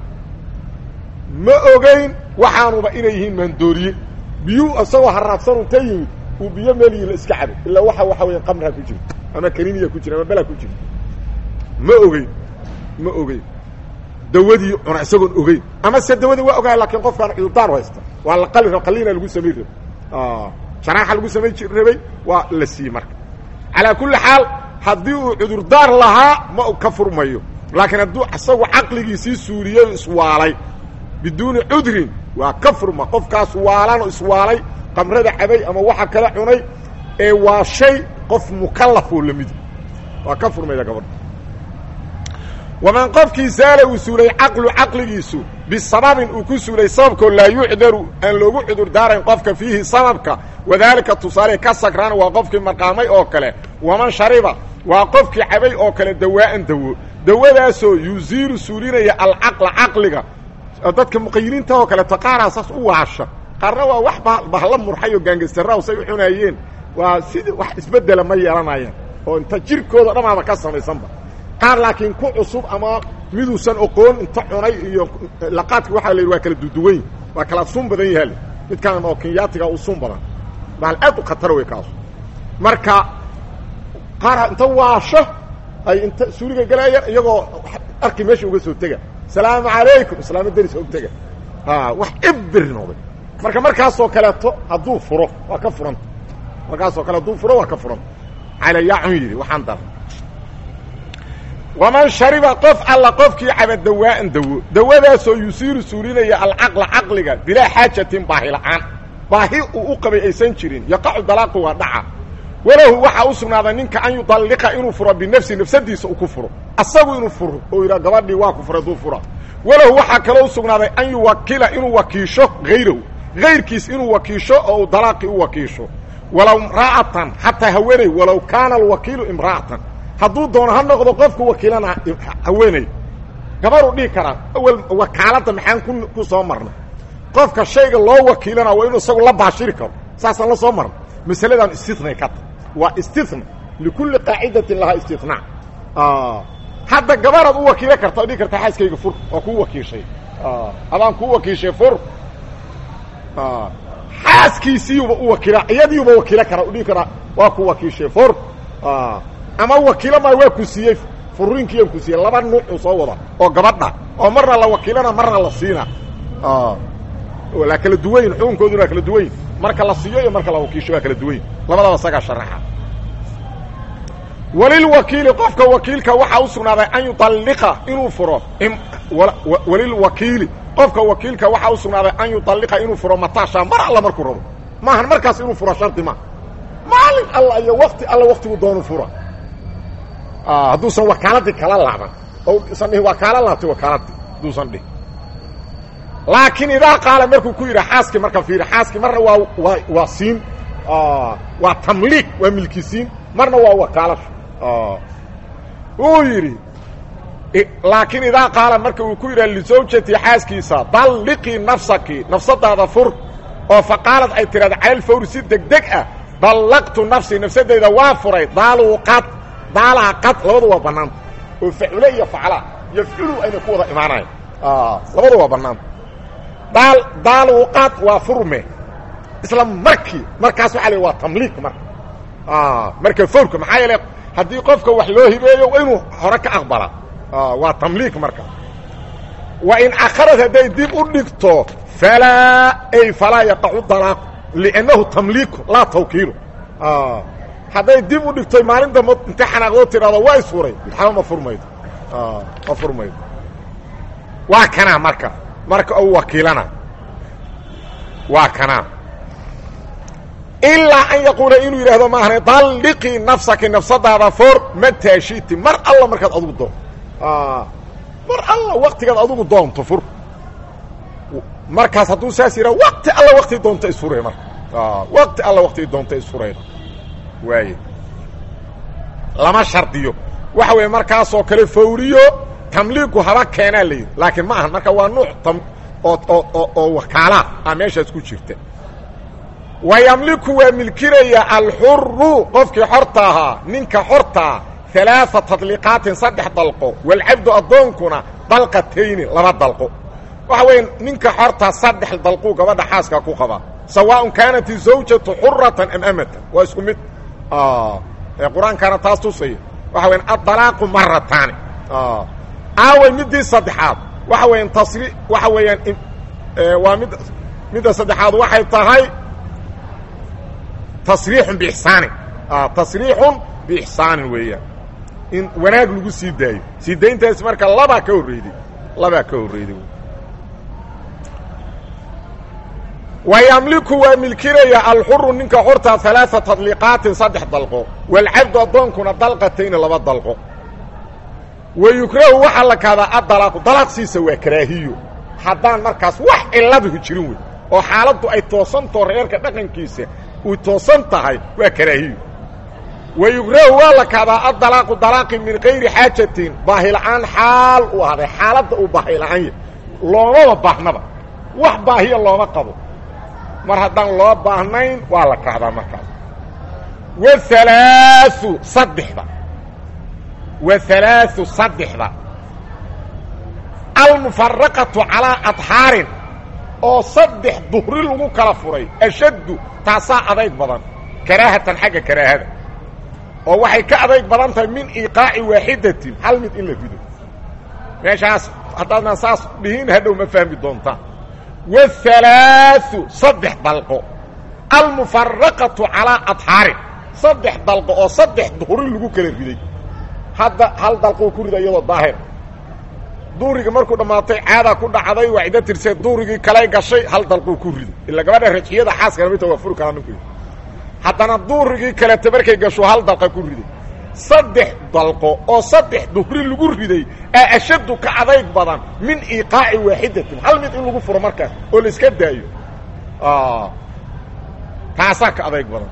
ma ogeyn waxaanuba inay yihiin maandooriye biyuu isagoo haraadsan unta yimid uu biyo meliyi la iska cabo ilaa waxa waxa weya qamraa ku jira ama kaniiniya ku jira ama belaa ku jira ma ogeyn ma ogeyn dawadii cuna isagoon ogeyn ama se dawadii waa ogaay laakiin qofkaan cudurdaar haysta waa la qali qaliina lagu samay rabay jaraaxa lagu samay rabay waa la siiyey marka calaa kulli xaal haddii uu cudurdaar lahaa ma ka furmayo laakiin hadduu isagu caqligiisii suuliyey o iswaalay biduuni cudrin waa ka furma qofkaas waalanoo iswaalay qamrada cabay ama waxa kala cunay ee waa shay qof mukallafoo lamidi waa ka furmayda gabadha waman qofkii saala uu suulay caqlu caqligiisu bisababin uu ku suulay sababkoo laa yucdaru aan loogu cudur daarayn qofka fiihi sababka wadaalika tusaale ka sagraan waa qofkii marqaamay oo kale waman shariba waa qofkii cabay oo kale dawaa'an dawo dawadaasoo yuziilu suulinaya alcaqla caqliga dadka muqayiliinta oo kaleeto qaaraa saas u waasha qaarna waa wax bahla murxay oo gaangastaraaw say u cunaayeen waa sidii wax isbeddela ma yeelanayaan oo inta jirkooda dhamaaba ka samaysanba qaar laakiin ku cusub ama miduusan oqoon inta cunay iyo laqaadka waxaa la yidhi waa kala duduwayn waa kala sun badan yahaale midkaan oo kenyaatiga u sun badan bahal aad u khatara wey kaasu marka qaar inta waasho ay inta suuliga galaayaan iyagoo arki meesha uga soo tega salaamu calaykum islaamo deris og tega wax ibir noqday marka markaasoo kaleeto hadduu furo waa ka furanta markaasoo kale hadduu furo waa ka furanta calayacun yidhi waxaan dar waman shariba qof alla qofkii caba dawaa'an dawo dawadaasoo yusiiru suulinaya alcaqla caqliga bilaa xaajatin baahi la'aan baahi uu u qabay aysan jirin yaqacu dalaaqu waa dhaca walahu waxaa u sugnaaday ninka an yudalliqa inuu furo binafsi nafsadiisa uu ku furo asagu inuu furo oo yidhaha gabadhii waa ku furay duu fura walahu waxaa kaloo u sugnaaday an yuwakila inuu wakiisho hayrahu hayrkiis inuu wakiisho oo uu dalaaqii u wakiisho walow imra'atan xataa haweeney walow kaana alwakiilu imra'atan hadduu doono ha noqdo qofku wakiilana haweeney gabaruu dhihi karaa awel wakaaladda maxaan ku ku soo marnay qofka shayga loo wakiilana waa inuu isagu la baashiri karo saasaan la soo marnay masaladan istinay ka ta waa istina likulli qaacidatin lahaa istinaa hadda gabaraad u wakiilo karta o dhihi karta xaaskayga fur waa kuu wakiishay adaan kuu wakiishay fur xaaskiisiiyuba u wakiila iyadiiuba wakiilo kara dhihi karaa waa ku wakiishay fur ama wakiilo maa waa ku siiyey furiinkiiyan ku siiyey laba nuucuu soo wada oo gabadha oo marna la wakiilana marna la siina waa kala duwanyin xukunkooduna waa kala duwanyin marka la siiyo iyo marka la wakiisho waa kala duwanyin labadaba isagaa sharaxa walilwakiili qofka wakiilka waxaa u sugnaaday an yualliqa inuu furo walilwakiili qofka wakiilka waxaa u sugnaaday an yualliqa inuu furo mataasha mar alla markuu rabo maahan markaas inuu furo shardi ma maalin alla iyo wakti alla waktigu doonu fura hadduusan wakaaladii kala laaban oo usan dhihin waa kaala laabtay wakaaladii hadduusan dhihin laakiin idaa qaala markuu ku yidhi xaaskii marka fiiri xaaskii marna waa waa waa siin waa tamliiq waa milkisiin marna waa wakaalasho uu yidhi laakiin idaa qaala marka uu ku yidhaha lisawjati xaaskiisa dalliqii nafsaki nafsadaada fur oo faqaalad ay tidhahda cala lfawri si deg deg ah dallaqtu nafsii nafsadayda waa furay daaluu qad daalaa qad labadu waa bannaanta oo facule iyo facla yafculu ayna ku wada imaanayan labadu waa bannaanta daal daaluu qad waa furme isla markii markaas waxa la waa tamliiq marka marka fawrka maxaa yeele haddii qofka wax loo hibeeyo waa inuu hore ka aqbala waa tamliiq marka wa in akharad hadday dib u dhigto falaa ay falaa yaqacu dalaaqu liannahu tamliiku laa tawkiilu hadday dib u dhigtoy maalin dambe inta xanaaqdoo tidhahdo waa isfuray maxaba ma furmaydo ma furmaydo waa kanaa marka marka ou wakiilana waa kanaa ilaa an yaquula inuu yidhaahdo maahane dalliqii nafsaki nafsadaada foor mataa shiti mar alla markaad adugu doonto mar alla waktigaad adugu doonto fur markaas hadduu saas yidhaha wakti alla waktii doonta isfuray marka wakti alla waktii doonta isfurayda waaye lama shardiyo waxa weeye markaasoo kale fawriyo tamliigu haba keenaa la yidhi laakiin ma ahan marka waa nuuc tam oo oo oo wakaalaa a meeshaas ku jirta wa yamliku waa milkinaya alxuru qofkii xorta ahaa ninka xortaa alaaثa tadliiqaatin saddex dalqo walcabdu addoonkuna dalqatayni laba dalqo waxa weeye ninka xortaa saddex dalquu gabadha xaaska ku qabaa sawaaء kaanat izawjatu xuratan am amatan waa isku mid ee qur-aankaana taas tusaya waxa weya addalaaqu marataani aaway midii saddexaad waxa weeyaan tasri waxa weeyaan waa mid midda saddexaad waxay tahay tasriixun biixsaanin tasriixun biixsaanin weeyaan in wanaag lagu sii daayo sii dayntaas marka labaa ka horreyday labaa ka horreyday wa yamliku waa milkinaya alxuru ninka xortaa alaaثa tadliiqaatin saddex dalqo waalcabdu addoonkuna dalqatayni laba dalqo wa yukrahu waxaa la kahdaa adalaaqu dalaaqsiisa waa karaahiyo haddaan markaas wax ciladahu jirin wey oo xaaladdu ay toosantao reerka dhaqankiisa uy toosan tahay waa karaahiyo wa yukrahu waa la kahdaa adalaaqu dalaaqi min kayri xaajatin baahila'aan xaal uu ahday xaaladda uu baahila'aan yahy loomaba baahnaba wax baahiya looma qabo mar haddaan loo baahnayn waa la kahdaa markaas waalaau saddexda waalaau saddexda almufaraqatu calaa adhaarin oo saddex duhri lagu kala furay ashaddu taasaa adayg badan karaahatan xagga karaahada oo waxay ka adayg badan tahay min iiqaaci waaxidatin hal mid in la rido meeshaas haddaadna saas dhihin hadhow ma fahmi doontaan waalaau saddex dalqo almufaraqatu calaa adhaarin saddex dalqo oo saddex duhri lagu kala riday hadda hal dalqoo ku rida iyadoo daahir duurigii markuu dhammaatay caadaa ku dhacday waa ciddo tirsee duurigii kalay gashay hal dalquu ku riday ila gabadha rajxiyada xaaskana midta waa furi karaa ninku haddana duurigii kalete markay gasho hal dalqa ku riday saddex dalqo oo saddex duhri lagu riday aa ashaddu ka adayg badan min iiqaaci waaxidatin hal mid in lagu furo markaas oo la iska daayo taasaa ka adayg badan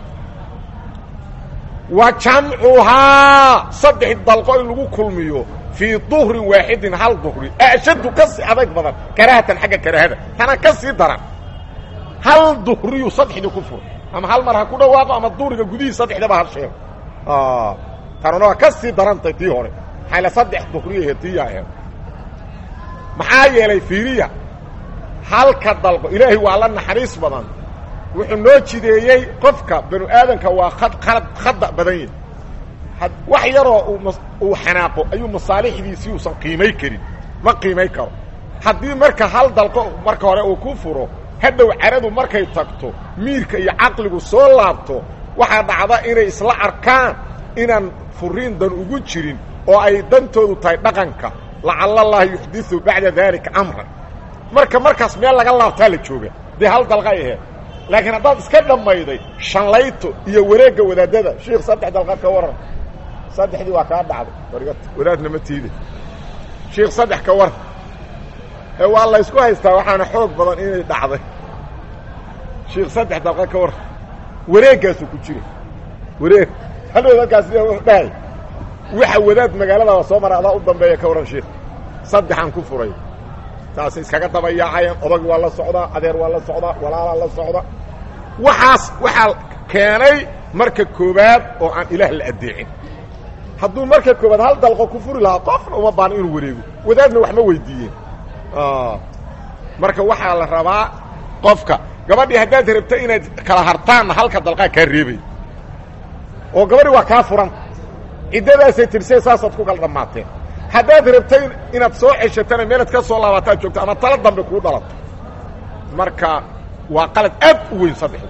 wa jamcuhaa saddex dalqo in lagu kulmiyo fii duhrin waaxidin hal duhri ashaddu ka sii adayg badan karaahatan xagga karaahada tana ka sii daran hal duhriyuu saddexdii ku furo ama hal mar ha ku dhawaaqo ama duhriga gudihii saddexdaba ha sheego tanuna waa ka sii darantay tii hore maxayla saddex duhriyahe tiiyaa aheed maxaa yeelay fiiriya halka dalqo ilaahay waa la naxariis badan wuxuu noo jideeyey qofka banu aadanka waa ad ad khada badan yahi wax yaroo uu xanaaqo ayuu masaalixdiisii uusan qiimay karin ma qiimay karo haddii marka hal dalqo marka hore uu ku furo hadhow caradu markay tagto miirka iyo caqligu soo laabto waxaa dhacda inay isla arkaan inaan furiin dan ugu jirin oo ay dantoodu tahay dhaqanka lacala allaha yuxdiu bacda daalika amran marka markaas meel laga laabtaa la jooga dee hal dalqay aheed laakiin haddaad iska dhammayday shanlayto iyo wareegga wadaadada shiikh saddex dalqad ka waran saddexdii waa kaa dhacday wadaadna ma tiide shiikh saddex ka waran ee waa la ysku haystaa waxaana xoog badan inay dhacday shiikh saddex dalqad ka waran wareeggaasuu ku jira wareeg hadhow halkaas dhahay waxa wadaad magaalada soo mara adaa u dambeeya ka waran shiikh saddexaan ku furay saasay iskaga dabayaacayaan odag waa la socdaa adeer waa la socdaa walaalaa la socda waxaas waxaa keenay marka koowaad oo aan ilaah la addeecin hadduu marka koowaad hal dalqo ku furi lahaa qofna uma baano inuu wareego wadaadna wax ma weydiiyeen marka waxaa la rabaa qofka gabadhii haddaad rabto inaad kala hartaanna halka dalqaa kaa reebay oo gabadhi waa kaa furan ciddadaasay tirsee saasaad ku kala dhammaateen haddaad rabtay inaad soo ceshatana meelaad ka soo laabataad joogto ama tala dambe kuu dhalato marka waa qalad aad u weyn saddexda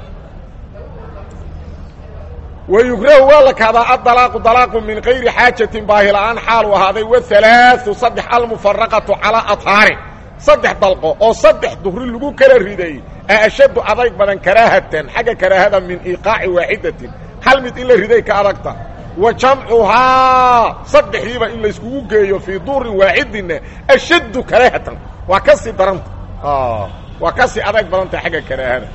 wayukrahu waa la kahdaa adalaaqu dalaaqu min kayri xaajatin baahila'aan xaalu ahaaday waalaau saddex almufaraqatu calaa athaari saddex dalqo oo saddex duhri lagu kala riday a ashaddu adayg badan karaahatan xagga karaahada min iiqaaci waaxidatin hal mid in la riday ka adagta wa jamcuhaa saddexdiiba in layskugu geeyo fii duurin waaxidinna ashaddu karaahatan waa ka sii daranta waa ka sii adayg badanta xagga karaahada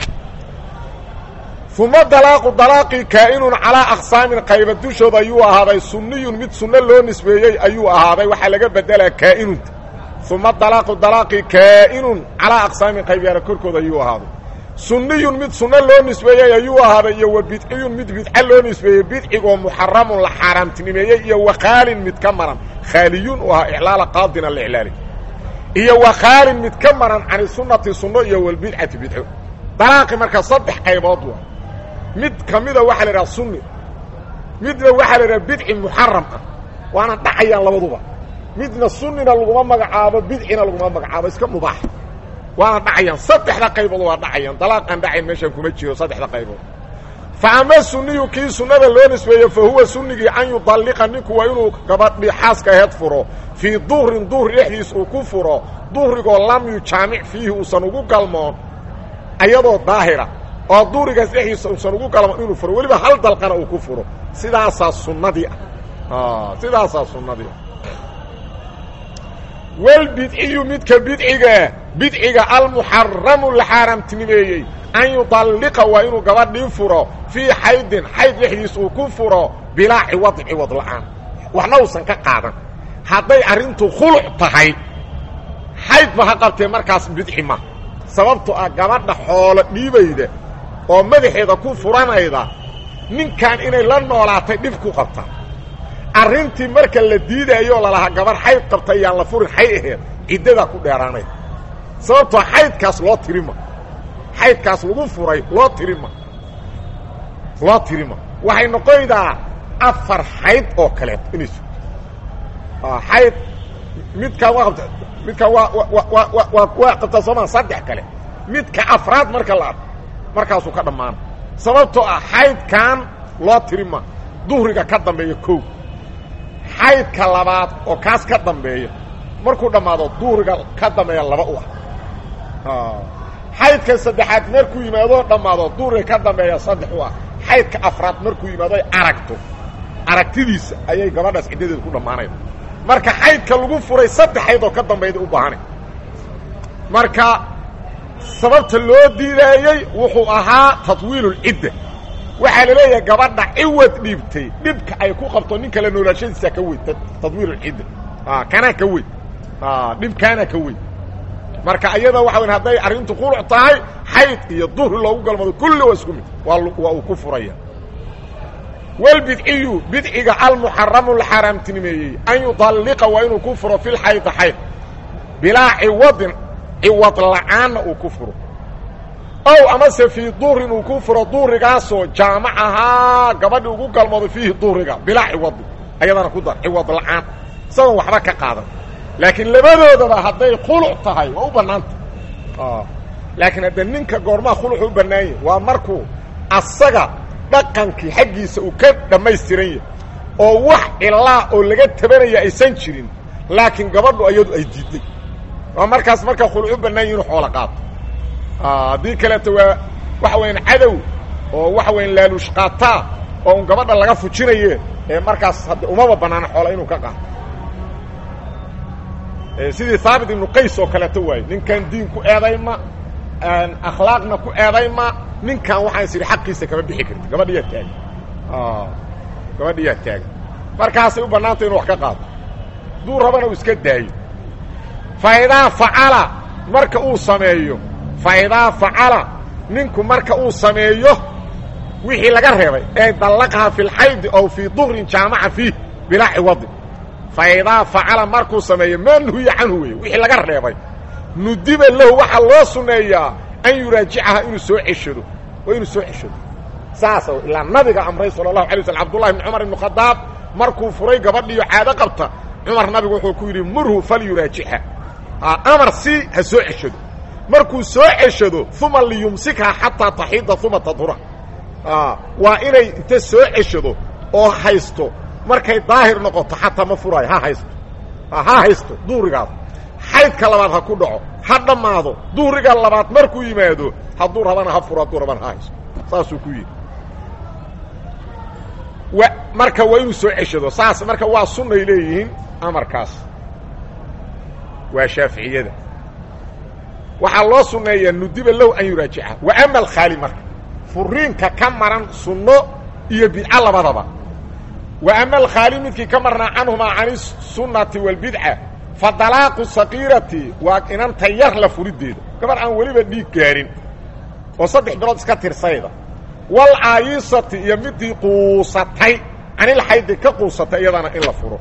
uma dalaaqu dalaaqii kaa'inun calaa aqsaamin qayba dushooda ayuu ahaaday sunniyun mid sunno loo nisbeeyey ayuu ahaaday waxaa laga bedelaa kaa'inunta uma dalaaqu dalaaqii kaa'inun calaa aqsaamin qaybyara korkooda ayuu ahaaday sunniyun mid sunno loo nisbeeyey ayuu ahaaday iyo wa bidciyun mid bidca loo nisbeeyey bidcigoo muxaramun la xaaraamtinimeeyey iyo wa khaalin mid ka maran khaaliyun u ahaa iclaala qaadina la iclaali iyo wa khaalin mid ka maran cani sunnati sunno iyo walbidcati bidco dalaaqi marka saddex qaybood waa mid ka mida waxaa la idhaha sunni midna waxaa la idhaha bidci muxaram ah waana dhacayaan labaduba midna sunnina laguma magacaabo bidcina laguma magacaabo iska mubaax waana dhacayaan saddexda qaybood waa dhacayaan dalaaqaan dhacayn meeshaan kuma jiro saddexda qaybood fa ama sunniyu kii sunnada loo nisbeeyo fa huwa sunnigii an yudalliqa ninku waa inuu gabadhii xaaska aheed furo fii duhrin duhri dhexdiis uu ku furo duhrigoo lam yujaamic fiihi uusan ugu galmoon ayadoo daahira oo duurigaas dhexdiisa uusan ugu galmoon inuu furo weliba hal dalqana uu ku furo sidaasaa sunnadii ah sidaasaa sunnadii ah walbidciyu midka bidciga bidciga almuxaramu la xaaraamtinimeeyey an yudalliqa waa inuu gabadhii furo fii xaydin xayd dhexdiis uu ku furo bilaa ciwadin ciwad la'aan waxna uusan ka qaadan hadday arrintu khuluc tahay xayd ma ha qabtee markaas bidci ma sababto ah gabadha xoolo dhiibayda oo madaxeeda ku furanayda ninkan inay la noolaatay dhib ku qabta arrintii marka la diidaayo lalahaa gabarh xayd qabta yaan la furin xay aheed ciddadaa ku dheeraanay sababtoo xaydkaas loo tirima xaydkaas lagu furay loo tirima loo tirima waxay noqonaydaa afar xayd oo kaleeto inay sugto xayd midkaan waa qabta midkaan waa waa waa waa qabtaa soomaa saddex kale midka afraad marka la arko markaasuu ka dhammaana sababtoo ah xaydkan loo tirima duhriga ka dambeeya kow xaydka labaad oo kaas ka dambeeya markuu dhammaado duhriga ka dambeeya laba u ah xaydka saddexaad markuu yimaado dhammaado duhriga ka dambeeya saddex u ah xaydka afraad markuu yimaado ay aragto aragtidiisa ayay gabadhaas ciddadeeda ku dhammaanayda marka xaydka lagu furay saddex xayd oo ka dambayda u baahanay marka sababta loo diidaayey wuxuu ahaa tatwiilulcidda waxaa la leeyahay gabadha ciwad dhiibtay dhibka ay ku qabto nin kale noolaashadiisa ka weyn tadwiilulcidda kanaa ka weyn dhibkaana ka weyn marka iyada waxa weyn hadday arrintu quluc tahay xayd iyo duhri loogu galmado kulli waa isku mid waa waa uu ku furaya walbidciyu bidciga almuxaramu la xaaraamtinimeeyey an yudalliqa waa inuu ku furo fi lxaydi xayd bilaa ciwadin ciwad la'aanna uu ku furo ow amase fii duhrin uu ku furo duhrigaasoo jaamacahaa gabadhi ugu galmoodo fiihi duhriga bilaa ciwadin ayadana ku dar ciwad la'aan isagoon waxba ka qaadan laakiin labadoodaba hadday khuluc tahay waa u bannaanta laakiin hadda ninka goormaa khuluc u bannaanyah waa markuu asaga dhaqankii xaggiisa uu ka dhammaystiran yahay oo wax cilaa oo laga tabanaya aysan jirin laakiin gabadhu ayadu ay diidday waa markaas markaa khuluc u bannaan yahi inu xoolo qaato haddii kaleeto waa waxa wayaan cadow oo waxa wayan laaluush qaataa oo un gabadha laga fujinaye ee markaas hadda umaba bannaana xoola inuu ka qaato sidii haabit ibnu qays oo kaleeto waaye ninkan diin ku eedayma akhlaaqna ku eedayma ninkan waxaan is idhi xaqiisa kama bixi karti gabadhiyaa taagan gabadhiyaa taagan markaasay u bannaanta inu wax ka qaato duu rabana uu iska daayo faidaa facala marka uu sameeyo faidaa facala ninku marka uu sameeyo wixii laga reebay ee dallaqaha fi lxaydi ow fii duhrin jaamaca fiih bilaa ciwadin faidaa facala markuu sameeyo maa nuhiya canhu wey wixii laga reebay nudiba lahu waxaa loo sunneeyaa an yuraajicaha inuu soo ceshado waa inuu soo ceshado saasa ilaa nabiga amray sala allahu alay waslam abdullahi bn cumar ibn khadaab markuu furay gabadhiyo caado qabta cumar nabigu wuxuu ku yidhi murhu falyuraajixa amar si ha soo ceshado markuu soo ceshado uma liyumsikha xataa taxiida uma tadhura waa inay inta soo ceshado oo haysto markay daahir noqoto xataa ma furaayo ha haysto ha haysto duurigaas xaydka labaad ha ku dhaco ha dhammaado duuriga labaad markuu yimaado hadduu rabana ha furo hadduu rabana ha haysto saasuu ku yidhi wa marka waa inuu soo ceshado saas marka waa sunnay leeyihiin amarkaas waa shaaficiyada waxaa loo sunneeyaa nudiba low an yuraajica wa ama alkhaali marka furiinka ka maran sunno iyo bidco labadaba wa ama alkhaali midkii ka marnaa canhumaa can isunnati waalbidca fa dalaaqu sakiirati waa inanta yar la furiddeeda gabar aan weliba dhiig gaarin oo saddex bilood iska tirsayda wal aayisati iyo midii quusatay canilxaydi ka quusatay iyadana in la furo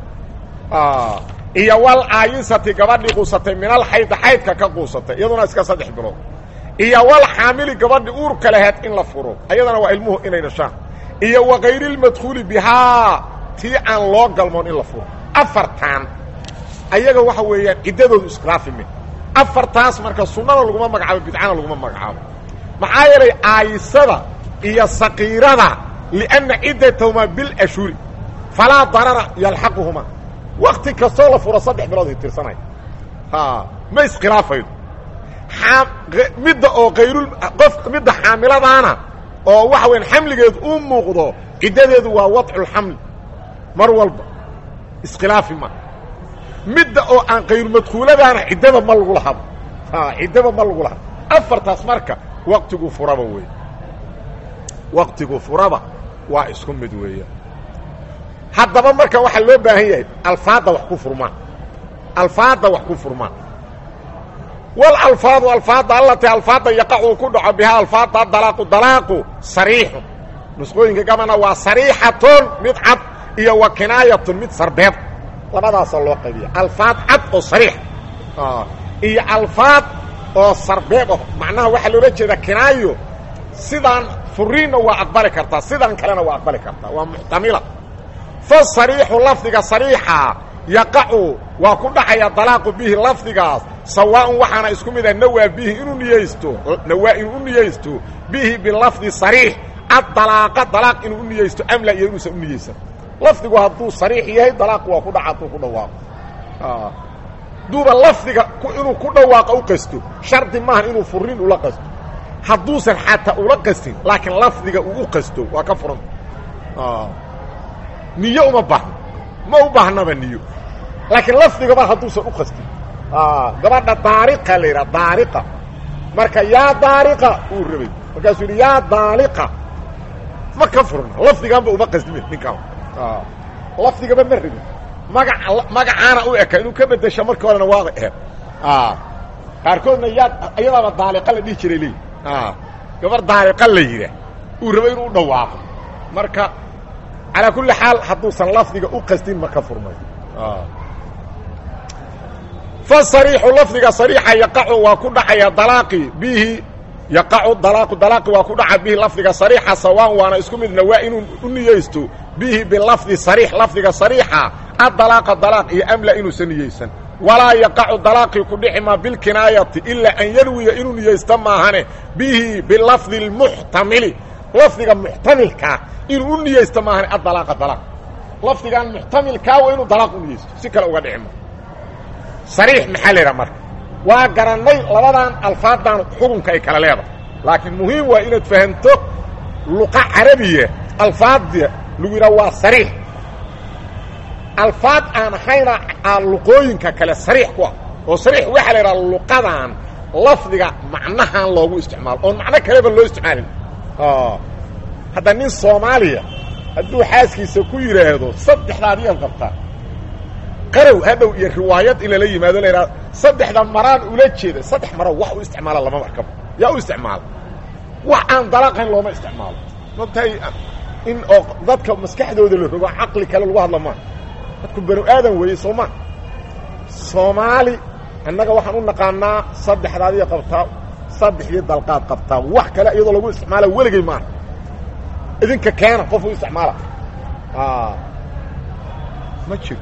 iyo wal aayisati gabadhii quusatay minal xaydi xaydka ka quusatay iyaduna iska saddex bilood iyo wal xaamili gabadhi uurka laheed in la furo iyadana waa ilmuhu inay dhashaan iyo wa kayrilmadkhuuli bihaa tii aan loo galmoon in la furo afartaan ayaga waxa weeyaan ciddadoodu iskhilaafime afartaas marka sunnana laguma magacaabo bidcana laguma magacaabo maxaa yeelay aayisada iyo sakiirada lianna ciddatahumaa bilashhuri falaa darara yalxaquhumaa wakti kastoo la furo saddex bilood ay tirsanaya ma iskhilaafaydo midda oo kayrul qof midda xaamiladaana oo waxa weyan xamligeedu u muuqdo ciddadeedu waa wadculxamli mar walba iskhilaafi ma midda oo aan kayrulmadkuuladaana ciddaba ma lagu lahabo ciddaba ma lagu lahabo afartaas marka waktigu furaba wey waktigu furaba waa isku mid weeyaan haddaba marka waxaa loo baahan yahay alfaadda wax ku furmaan alfaadda wax ku furmaan walalfaadu alfaadda allati alfaadda yaqacu ku dhaco bihaa alfaadda dalaaqu dalaaqu sariixun nusqooyinka gabana waa sariixatun mid cad iyo wa kinaayatun mid sarbeeb labadaasoo loo qaybiya alfaad cad oo sariix iyo alfaad oo sarbeeb ah macnaha waxaa loola jeeda kinaayo sidaan furiinna waa aqbali kartaa sidaan kalena waa aqbali kartaa waa muxtamila fasariixu lafdiga sariixa yaqacu waa ku dhacaya dalaaqu bihi lafdigaas sawaaun waxaana isku mid ah nawaa bihi inuu niyeysto nawaa inuu u niyeysto bihi bilafdi sariix addalaaqa dalaaq inuu u niyeysto amla iyo inuusan u niyeysan lafdigu hadduu sariix yahay dalaaqu waa ku dhaca hadduu ku dhawaaqo haduuba lafdiga inuu ku dhawaaqo u qasto shardi maaha inuu furiin ula qasto hadduusan xataa ula qastin laakiin lafdiga uu u qasto waa ka furan niyo uma baahno ma u baahnaba niyo laakiin lafdigaba hadduusan u qastin gabadha daariqa la yidhaha daariqa marka yaa daariqa uu rabay markaasuu yidhi yaa daaliqa ma ka furna lafdigaanba uma qasdimin ninkaan lafdigaba ma rabin maga magacaana u eka inuu ka bedesha marka horena waaba ehed qaarkoodna yaa iyadaaba daaliqa la dhihi jiray leey gabar daaliqa la yidhaah uu rabo inuu u dhawaaqo marka calaa kulli xaal hadduusan lafdiga u qasdin ma ka furmay fasariixu lafdiga sariixa yaqacu waa ku dhacaya dalaaqi bihi yaqacu dalaaqu dalaaqi waa ku dhaca bihi lafdiga sariixa sawaan waana isku midna waa inuu u niyeysto bihi bilafdi sariix lafdiga sariixa addalaaqa dalaaq iyo amla inuusan niyeysan walaa yaqacu dalaaqii ku dhici maa bilkinaayati ilaa an yanwiya inuu niyeysto maahane bihi bilafdi اlmuxtamili lafdiga muxtamilkaa inuu u niyeysto maahane addalaaqa dalaaq lafdigan muxtamilkaa waa inuu dalaaq u niyeysto si kale uga dhici ma sariix maxaa la yidhaha marka waa garannay labadan alfaaddan xukunka ay kala leedahay laakiin muhiim waa inaad fahamto luqa carabiya alfaadda lagu yidhaha waa sariix alfaad aan ahayna aa luqooyinka kale sariix ku ah oo sariix waxaa la yidhaha luqadan lafdiga macnahan loogu isticmaalo oon macno kaleba loo isticmaalin hadda nin soomaaliya hadduu xaaskiisa ku yidhaahdo saddexdaadiyaad qabtaa qarow hadhow iyo riwaayad in lala yimaado la yidhahdo saddexda maraan ula jeeda saddex maro wax u isticmaala lama markaba yaa u isticmaala wax aan dalaaqayn looma isticmaalo matahay in oo dadka maskaxdooda la rogo caqli kale lagu hadla maa dadku banu aadan weeye soo ma soomaali annaga waxaan u naqaanaa saddexdaadiya qabtaa saddexdii dalqaad qabtaa wax kale iyadoo lagu isticmaala weligay maaha idinka keena qof u isticmaala ma jiro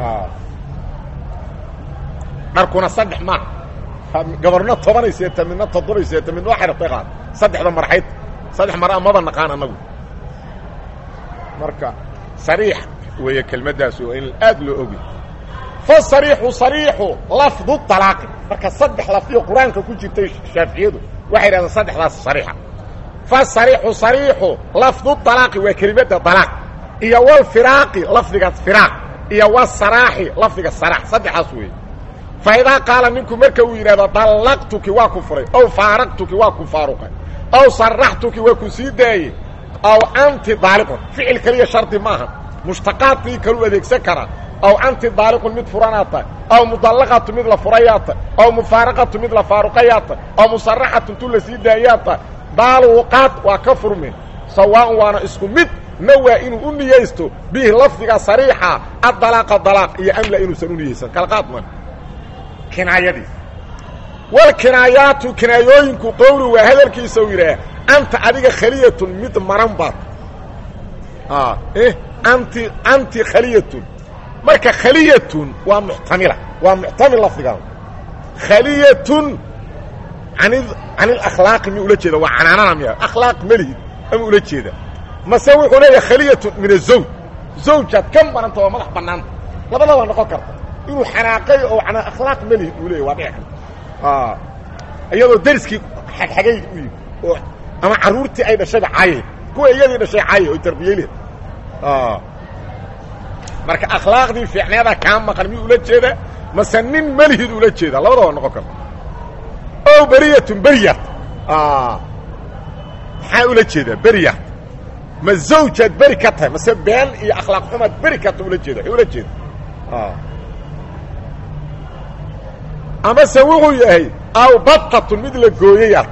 dharkuna saddex maaha gabarno tobanay seeta midna toddobay seeta midna waxay rabtay qaad saddexda marxayd saddex mara maba naqaan annagu marka sariix weeye kelmaddaas oo in aad loo ogi fasariixu sariixu lafdu talaaqi marka saddex lafdiyo qur-aanka ku jirtay shaaficiyadu waxay yidhahdeen saddexdaas sariixa fasariixu sariixu lafdu talaaqi waa kelimadda dalaaq iyo walfiraaqi lafdiga firaaq iyo wasaraaxi lafdiga saraax saddexdaas weeye fa idaa qaala ninku marka uu yidhahdo dallaqtuki waa ku furay ow faaraqtuki waa ku faaruqay ow saraxtuki waa ku sii daayey aw anti daaliqun ficil keliya shardi maaha mushtaqaadkii kalu adeegsan karaa aw anti daaliqun mid furanaad tahay aw mudallaqatu mid la furayaad tahay aw mufaaraqatu mid la faaruqayaad tahay aw musaraxatu tu la sii daayaad tahay daaluuqaad waa ka furmeen sawaaun waana isku mid na waa inuu u niyaysto bihi lafdiga sariixa addalaaqa dalaaq iyo amla inuusan u niyaysan kalqaad man kinaayadiis walkinaayaatu kinaayooyinku qowli waa hadalkiisa uu yidhaah anta adiga khaliyatun mid maran baad anti anti khaliyatun marka khaliyatun waa muxtamila waa muxtamil lafdigaan khaliyatun an can ilakhlaaqi mi ula jeeda waa canaanana miya akhlaaq melihid ama ula jeeda mase wuxuu leeyahay khaliyatun min azawj zawjaad ka maranta waa madax bannaanta labadaba noqon karta inuu xanaaqay oo ana akhlaaq melihid uu leeyahy waa dhici karta iyadoo dariskii xagxagay u yimi oo ama carruurtii ay dhashayba caayay kuwa iyadii dhashay caayay oy tarbiyeyleed marka akhlaaqdii fiicneeda kaa maqan miyuu ula jeeda mase nin melihid ula jeeda labadaba noqon karta o beriyatun beryat maxaa ula jeedaa beryat ma zawjaad beri ka tahay mase been iyo akhlaaq xumaad beri karta ula jeeda ula jeeda amase wuxuu yahay aw batatun mid la gooyayaad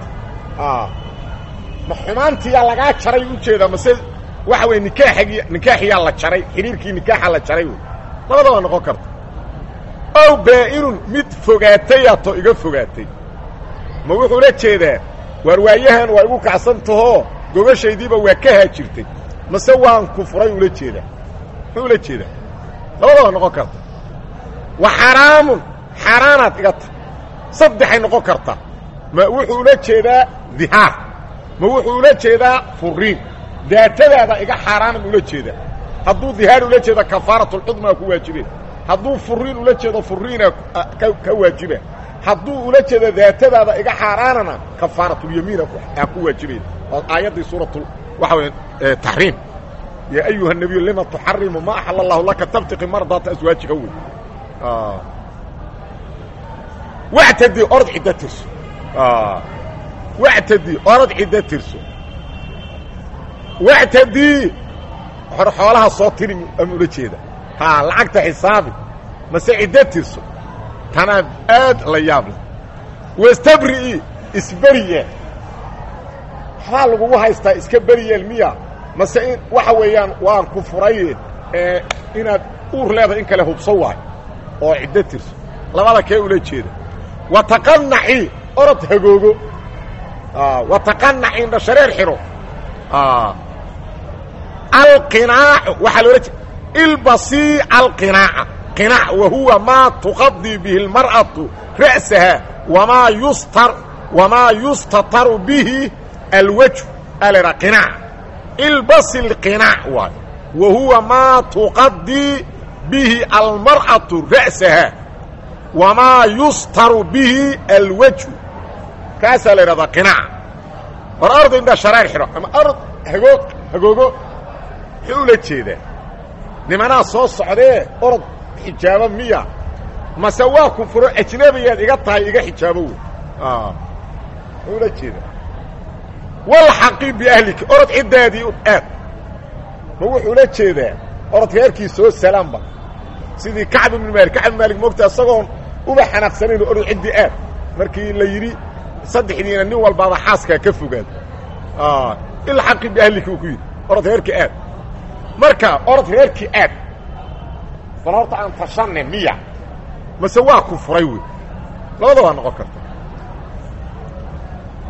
ma xumaantiyaa lagaa jaray ujeedaa mase waxa weye nikaaxigi nikaaxiyaa la jaray xidhiirkii nikaaxa la jaray wey labadaba noqon karta ow baa-inun mid fogaatayato iga fogaatay ma wuxuu la jeedaa waar waayahan waa igu kacsan tahoo gobashaydiiba waa ka haajirtay mase waan ku furay ula jeedaa muxuu ula jeedaa labadaba noqon karta wa xaraamun xaaraanaad iga ta saddexay noqon karta ma wuxuu ula jeedaa dihaar ma wuxuu ula jeedaa furiin daatadaada iga xaaraanan ula jeedaa hadduu dihaar ula jeeda kafaaratulcudmaa ku waajibeen hadduu furiin ula jeedo furiina ka waajiba hadduu ula jeedo daatadaada iga xaaraanana kafaaratulyamiina aa ku waajibayn oo aayaddii suuratu waxa wey taxriim yaa ayuha الnabiyu lima tuxarimu ma axal allahu laka tabtiqi mardaata aswaajika wey wactadi orod ciddo tirso wactadi orod ciddo tirso wactadi hor xoolaha soo tiri ama ula jeeda ha lacagta xisaabi mase ciddo tirso tanaa aad la yaab leh wastabrii isberiye waxbaa lagugu haystaa iska beriyeel miya mase in waxa weeyaan waan ku furay ee inaad uur leedahay in kale hubso waayo oo ciddo tirso labada kee ula jeeda wataqanaci orod hagoogo wataqanaci indha shareer xidho alqinaacu waxaa loola jeeda ilbasii alqinaaca qinaac wa huwa maa tuqadii bihi اlmar'atu ra'saha wamaa yustar wamaa yustataru bihi alwajhu alera qinaac ilbasi اlqinaac waay wa huwa maa tuqadii bihi almar'atu ra'saha wamaa yustaru bihi alwajhu kaasaa la idhahdaa qinaac war arday indhaa shareer xidho ama ard hagoog hagoogo muxuu ula jeedaa nimanaa soo socdee orod xijaabo miya mase waa ku furo ajnabiyaad iga tahay iga xijaabo wey muxuu ula jeedaa walxaqi biahlika orod ciddaadii u aad ma wuxuu ula jeedaa orod reerkii soo salaamba sidii kacb ibnu maalik kacb ibn maalik moogta isagoon uba xanaaqsanayn orod ciddii aad markii la yidhi saddexdiina nin walbaaba xaaskaa ka fogaad ilxaqi biahlika uu ku yidhi orod reerkii aad marka orod reerkii aad bal horta aan tashanne miya mase waa ku furay wey labada waa noqon karta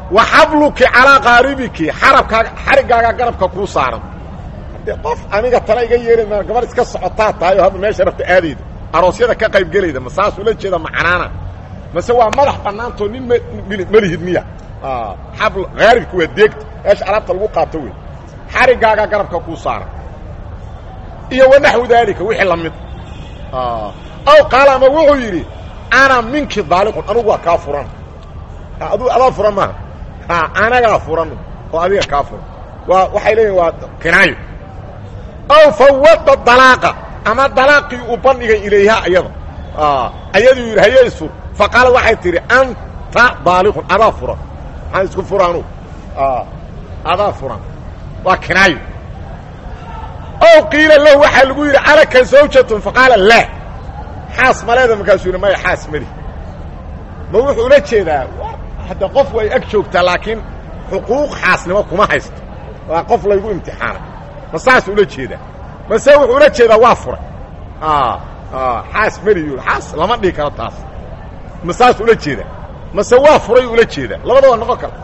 wa xabluki calaa qaaribiki xarabkaaga xariggaaga garabka kuu saaran haddee qof aniga tana iga yeeray ma gabar iska socotaa tahay oo hadda meesha rabta aadayda aroosyada ka qayb gelayda ma saas ula jeeda macanaana mase waa madax bannaantoo nin melihid miya xabl haaribki waa deegta meesha alaabta lagu qaato wey xariggaaga garabka kuu saaran iyo wanaxwu daalika wixii la mid aw qaala ama wuxuu yidhi ana minki daaliqun anugu waa kaa furan adu adaa furan maaha anagaa furan oo adiga kaa furan waa waxay leeyihin waa kinaayo aw fawada dalaaqa ama dalaaqii uu bandhigay ilayha iyada ayaduu yidhi haye isfur fa qaala waxay tidhi anta daaliqun adaa furan maxaan isku furaanu adaa furan waa kinaayo ow qiila lahu waxaa lagu yidhi alaka zawjatun faqaala laa xaas maleeda markaasuu yidhi maya xaas mali ma wuxuu ula jeedaa hadda qof way ag joogtaa laakiin xuquuq xaasnimo kuma haysto waa qof laygu imtixaanay ma saas ula jeedaa mase wuxuu ula jeedaa waa furay xaas meli yu xaas lama dhihi karo taas ma saas ula jeedaa mase waa furay ula jeedaa labadaba noqon kara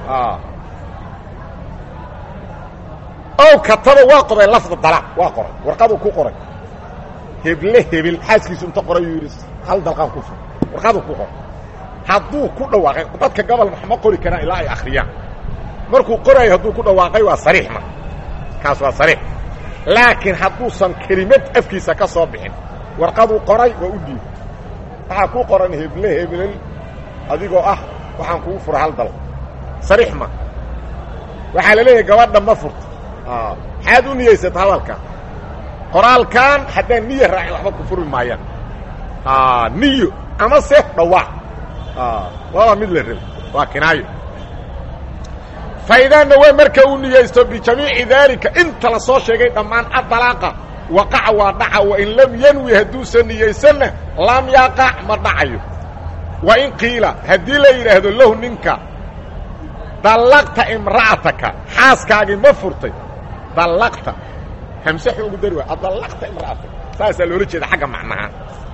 ow kataba waa qoray lafda dalaaq waa qoray warqaduu ku qoray heble hebel xaaskiisu inta qoray yuu yidhi hal dalqaan ku fur warqaduu ku qoray hadduu ku dhawaaqay dadka gobol ma qori karaan ilaa ay akhriyaan markuu qoraayo hadduu ku dhawaaqay waa sariix ma kaas waa sariix laakiin hadduusan kelimad afkiisa ka soo bixin warqaduu qoray waa u dhiibay waxaa ku qoran heble hebelel adigoo ah waxaan kugu fura hal dal sariix ma waxaa la leeyahay gabadha ma furta maxaad u niyeysata hadalkan qoraalkan haddaan niya raacin waxba ku furmi maayaan niyo ama se dhawaaq labada mid la rabo waa kinaayo faidaanna waa marka uu niyeysto bijamiici daalika inta la soo sheegay dhammaan adalaaqa waqaca waa dhaca wain lam yanwi hadduusan niyeysanna lam yaqac ma dhacayo wa in qiila haddii la yidhaahdo lahu ninka dallaqta imra'ataka xaaskaagii ma furtay dallaqta hamse xoogu dari waay adallaqta imra'ataka saasaa loola jeeda xagga macnaha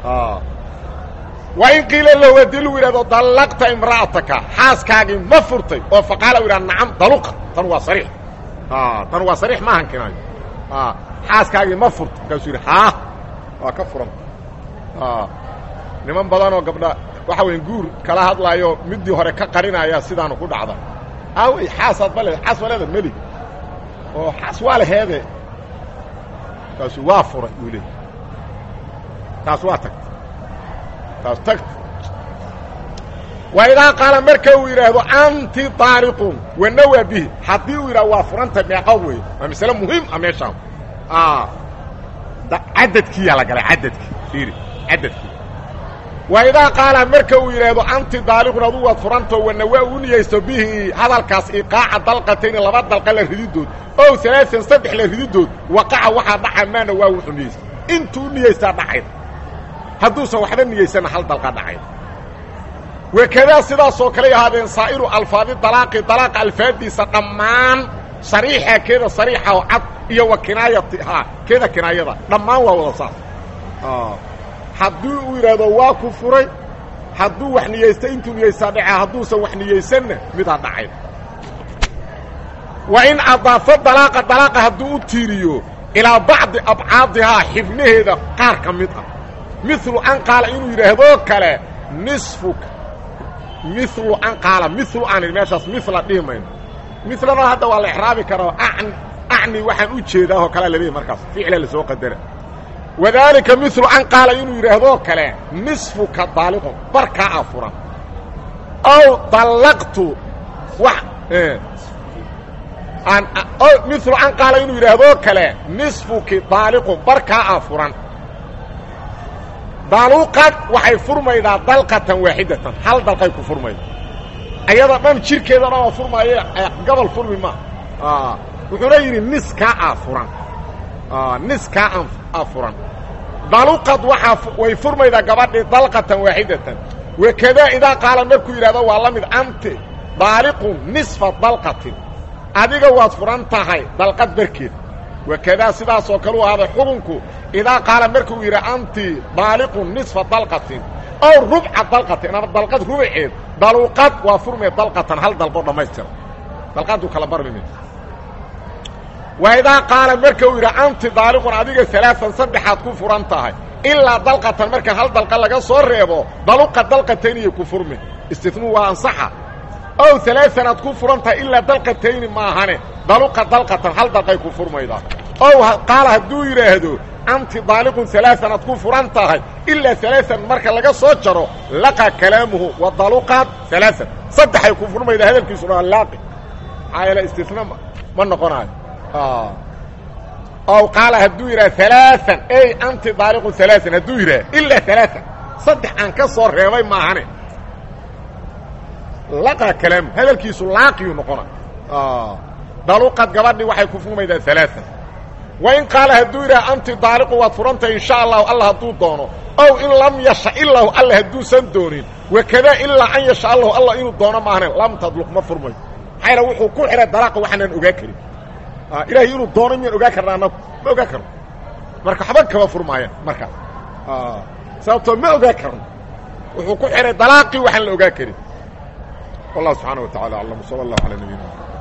wa in qiila lahu haddii lagu yidhahdo dallaqta imra'ataka xaaskaagii ma furtay oo faqaala u yidhahdo nacam daluqa tan waa sariix tan waa sariix maahan kinaayo xaaskaagii ma furtay markaasuu yidhi haa waa ka furan niman badanoo gabdha waxa weya guur kala hadlaayo middii hore ka qarinaya sidaanu ku dhacda aawey xaasaad ma leeda xaas ma leeda melig oo xaas waa laheede markaasuu waa furay uu leey taas waa tagta taas tagta wa idaa qaala marka uu yidhaahdo anti daariqun wanawaa bihi haddii uu yidhahdo waa furanta meeqa wey waa masale muhiim a meeshaan cadadkiiyaa la galay cadadkii fiiri cadadkii wa idaa qaala marka uu yidhaahdo anti daaliqun aduu waad furantao wanawaa u niyeysto bihi hadalkaas iqaaca dalqatayni laba dalqa la rididood ow alaaan saddex la rididood waqaca waxaa dhaca maana waa wuxuu niyeysta intuu niyeystaa dhacayda hadduusan waxba niyeysanna hal dalqa dhacayda wakadaa sidaasoo kaley ahaadeen saa'iru alfaadi dalaaqi dalaaqa alfaaddiisa dhammaan sariixa keeda sariixa oo cad iyo wa kinaayatihaa keeda kinaayada dhammaan waa wada saas haddii uu yidhaahdo waa ku furay hadduu wax niyeysta intuu niyeystaa dhaca hadduusan wax niyeysanna midaa dhacay wa in adaafa dalaaqa dalaaqa hadduu u tiiriyo ilaa bacdi abcaadihaa xibnaheeda qaar ka mid ah milu an qaala inuu yidhaahdoo kale nisfuka milu an qaala milu aan meeshaas mila dhihi mayno milana hadda waa la exraabi karaa acni waxaan u jeedaahoo kalea laleeyahy markaas ficla la soo qadara wadaalika milu an qaala inuu yidhaahdoo kale nisfuka daaliqun barkaa a furan aw dallaqtu wax milu an qaala inuu yidhaahdoo kale nisfuki daaliqun barkaa a furan daluqad waxay furmaydaa dalqatan waaxidatan hal dalqay ku furmayda ayada dhan jirkeeda dhan waa furmaaye gobol furmi ma wuxuuna yidhi niskaa a furan niskaa a furan daluqad waaa way furmaydaa gabadhii dalqatan waaxidatan wakadaa idaa qaala markuu yidhahdo waa la mid anti daaliqun nisfa dalqatin adiga waad furan tahay dalqad barkeed wakadaa sidaasoo kale u ahaaday xukunku idaa qaala markuu yidhi anti daaliqun nisfa dalqatin ow rubca dalqatin ama dalqad rubaceed daluqad waa furme dalqatan hal dalqo dhammaystira dalqaduu kala barmime waidaa qaala marka uu yidhi anti daaliqun adiga alaaan saddexaad ku furan tahay ilaa dalqatan marka hal dalqa laga soo reebo daluqa dalqatayniyay ku furme istinuu waa ansaxa ow alaaan aad ku furan tahay ilaa dalqatayni maahane daluqa dalqatan hal dalqay ku furmaydaa ow qaala hadduu yidhaahdo anti daaliqun alaaan aad ku furan tahay ilaa alaaan marka laga soo jaro laqa kalaamuhu wa daluqaad alaaan saddexay ku furmaydaa hadalkiisuna waa laaqi maxaa yeele istina ma noqonaayo ow qaala hadduu yidhaha alaaan ey anti daaliqun alaaan hadduu yidhaha ilaa alaaan saddex aan ka soo reebay maahane laqa kalaamu hadalkiisu laaqiyuu noqona daluqad gabadhii waxay ku furmaydaa alaaan wain qaala hadduu yidhaha anti daaliqu waad furantahay insha allahu alla hadduu doono ow in lam yasha ilaahu alla hadduusan doonin wakadaa ilaa an yasha allahu alla inuu doono maahane lam tadluq ma furmayo maxaa yaele wuxuu ku xidhay dalaaqa waxaanaan ogaa karin ilaahay inuu doono miyaan ogaa karna anagu ma ogaa karno marka waxba kama furmaayaan markaas sababtoo ma ogaa karno wuxuu ku xidhay dalaaqii waxaan la ogaa karin wallahu subxaana wa tacala aclam sala allahu calaa nabiyina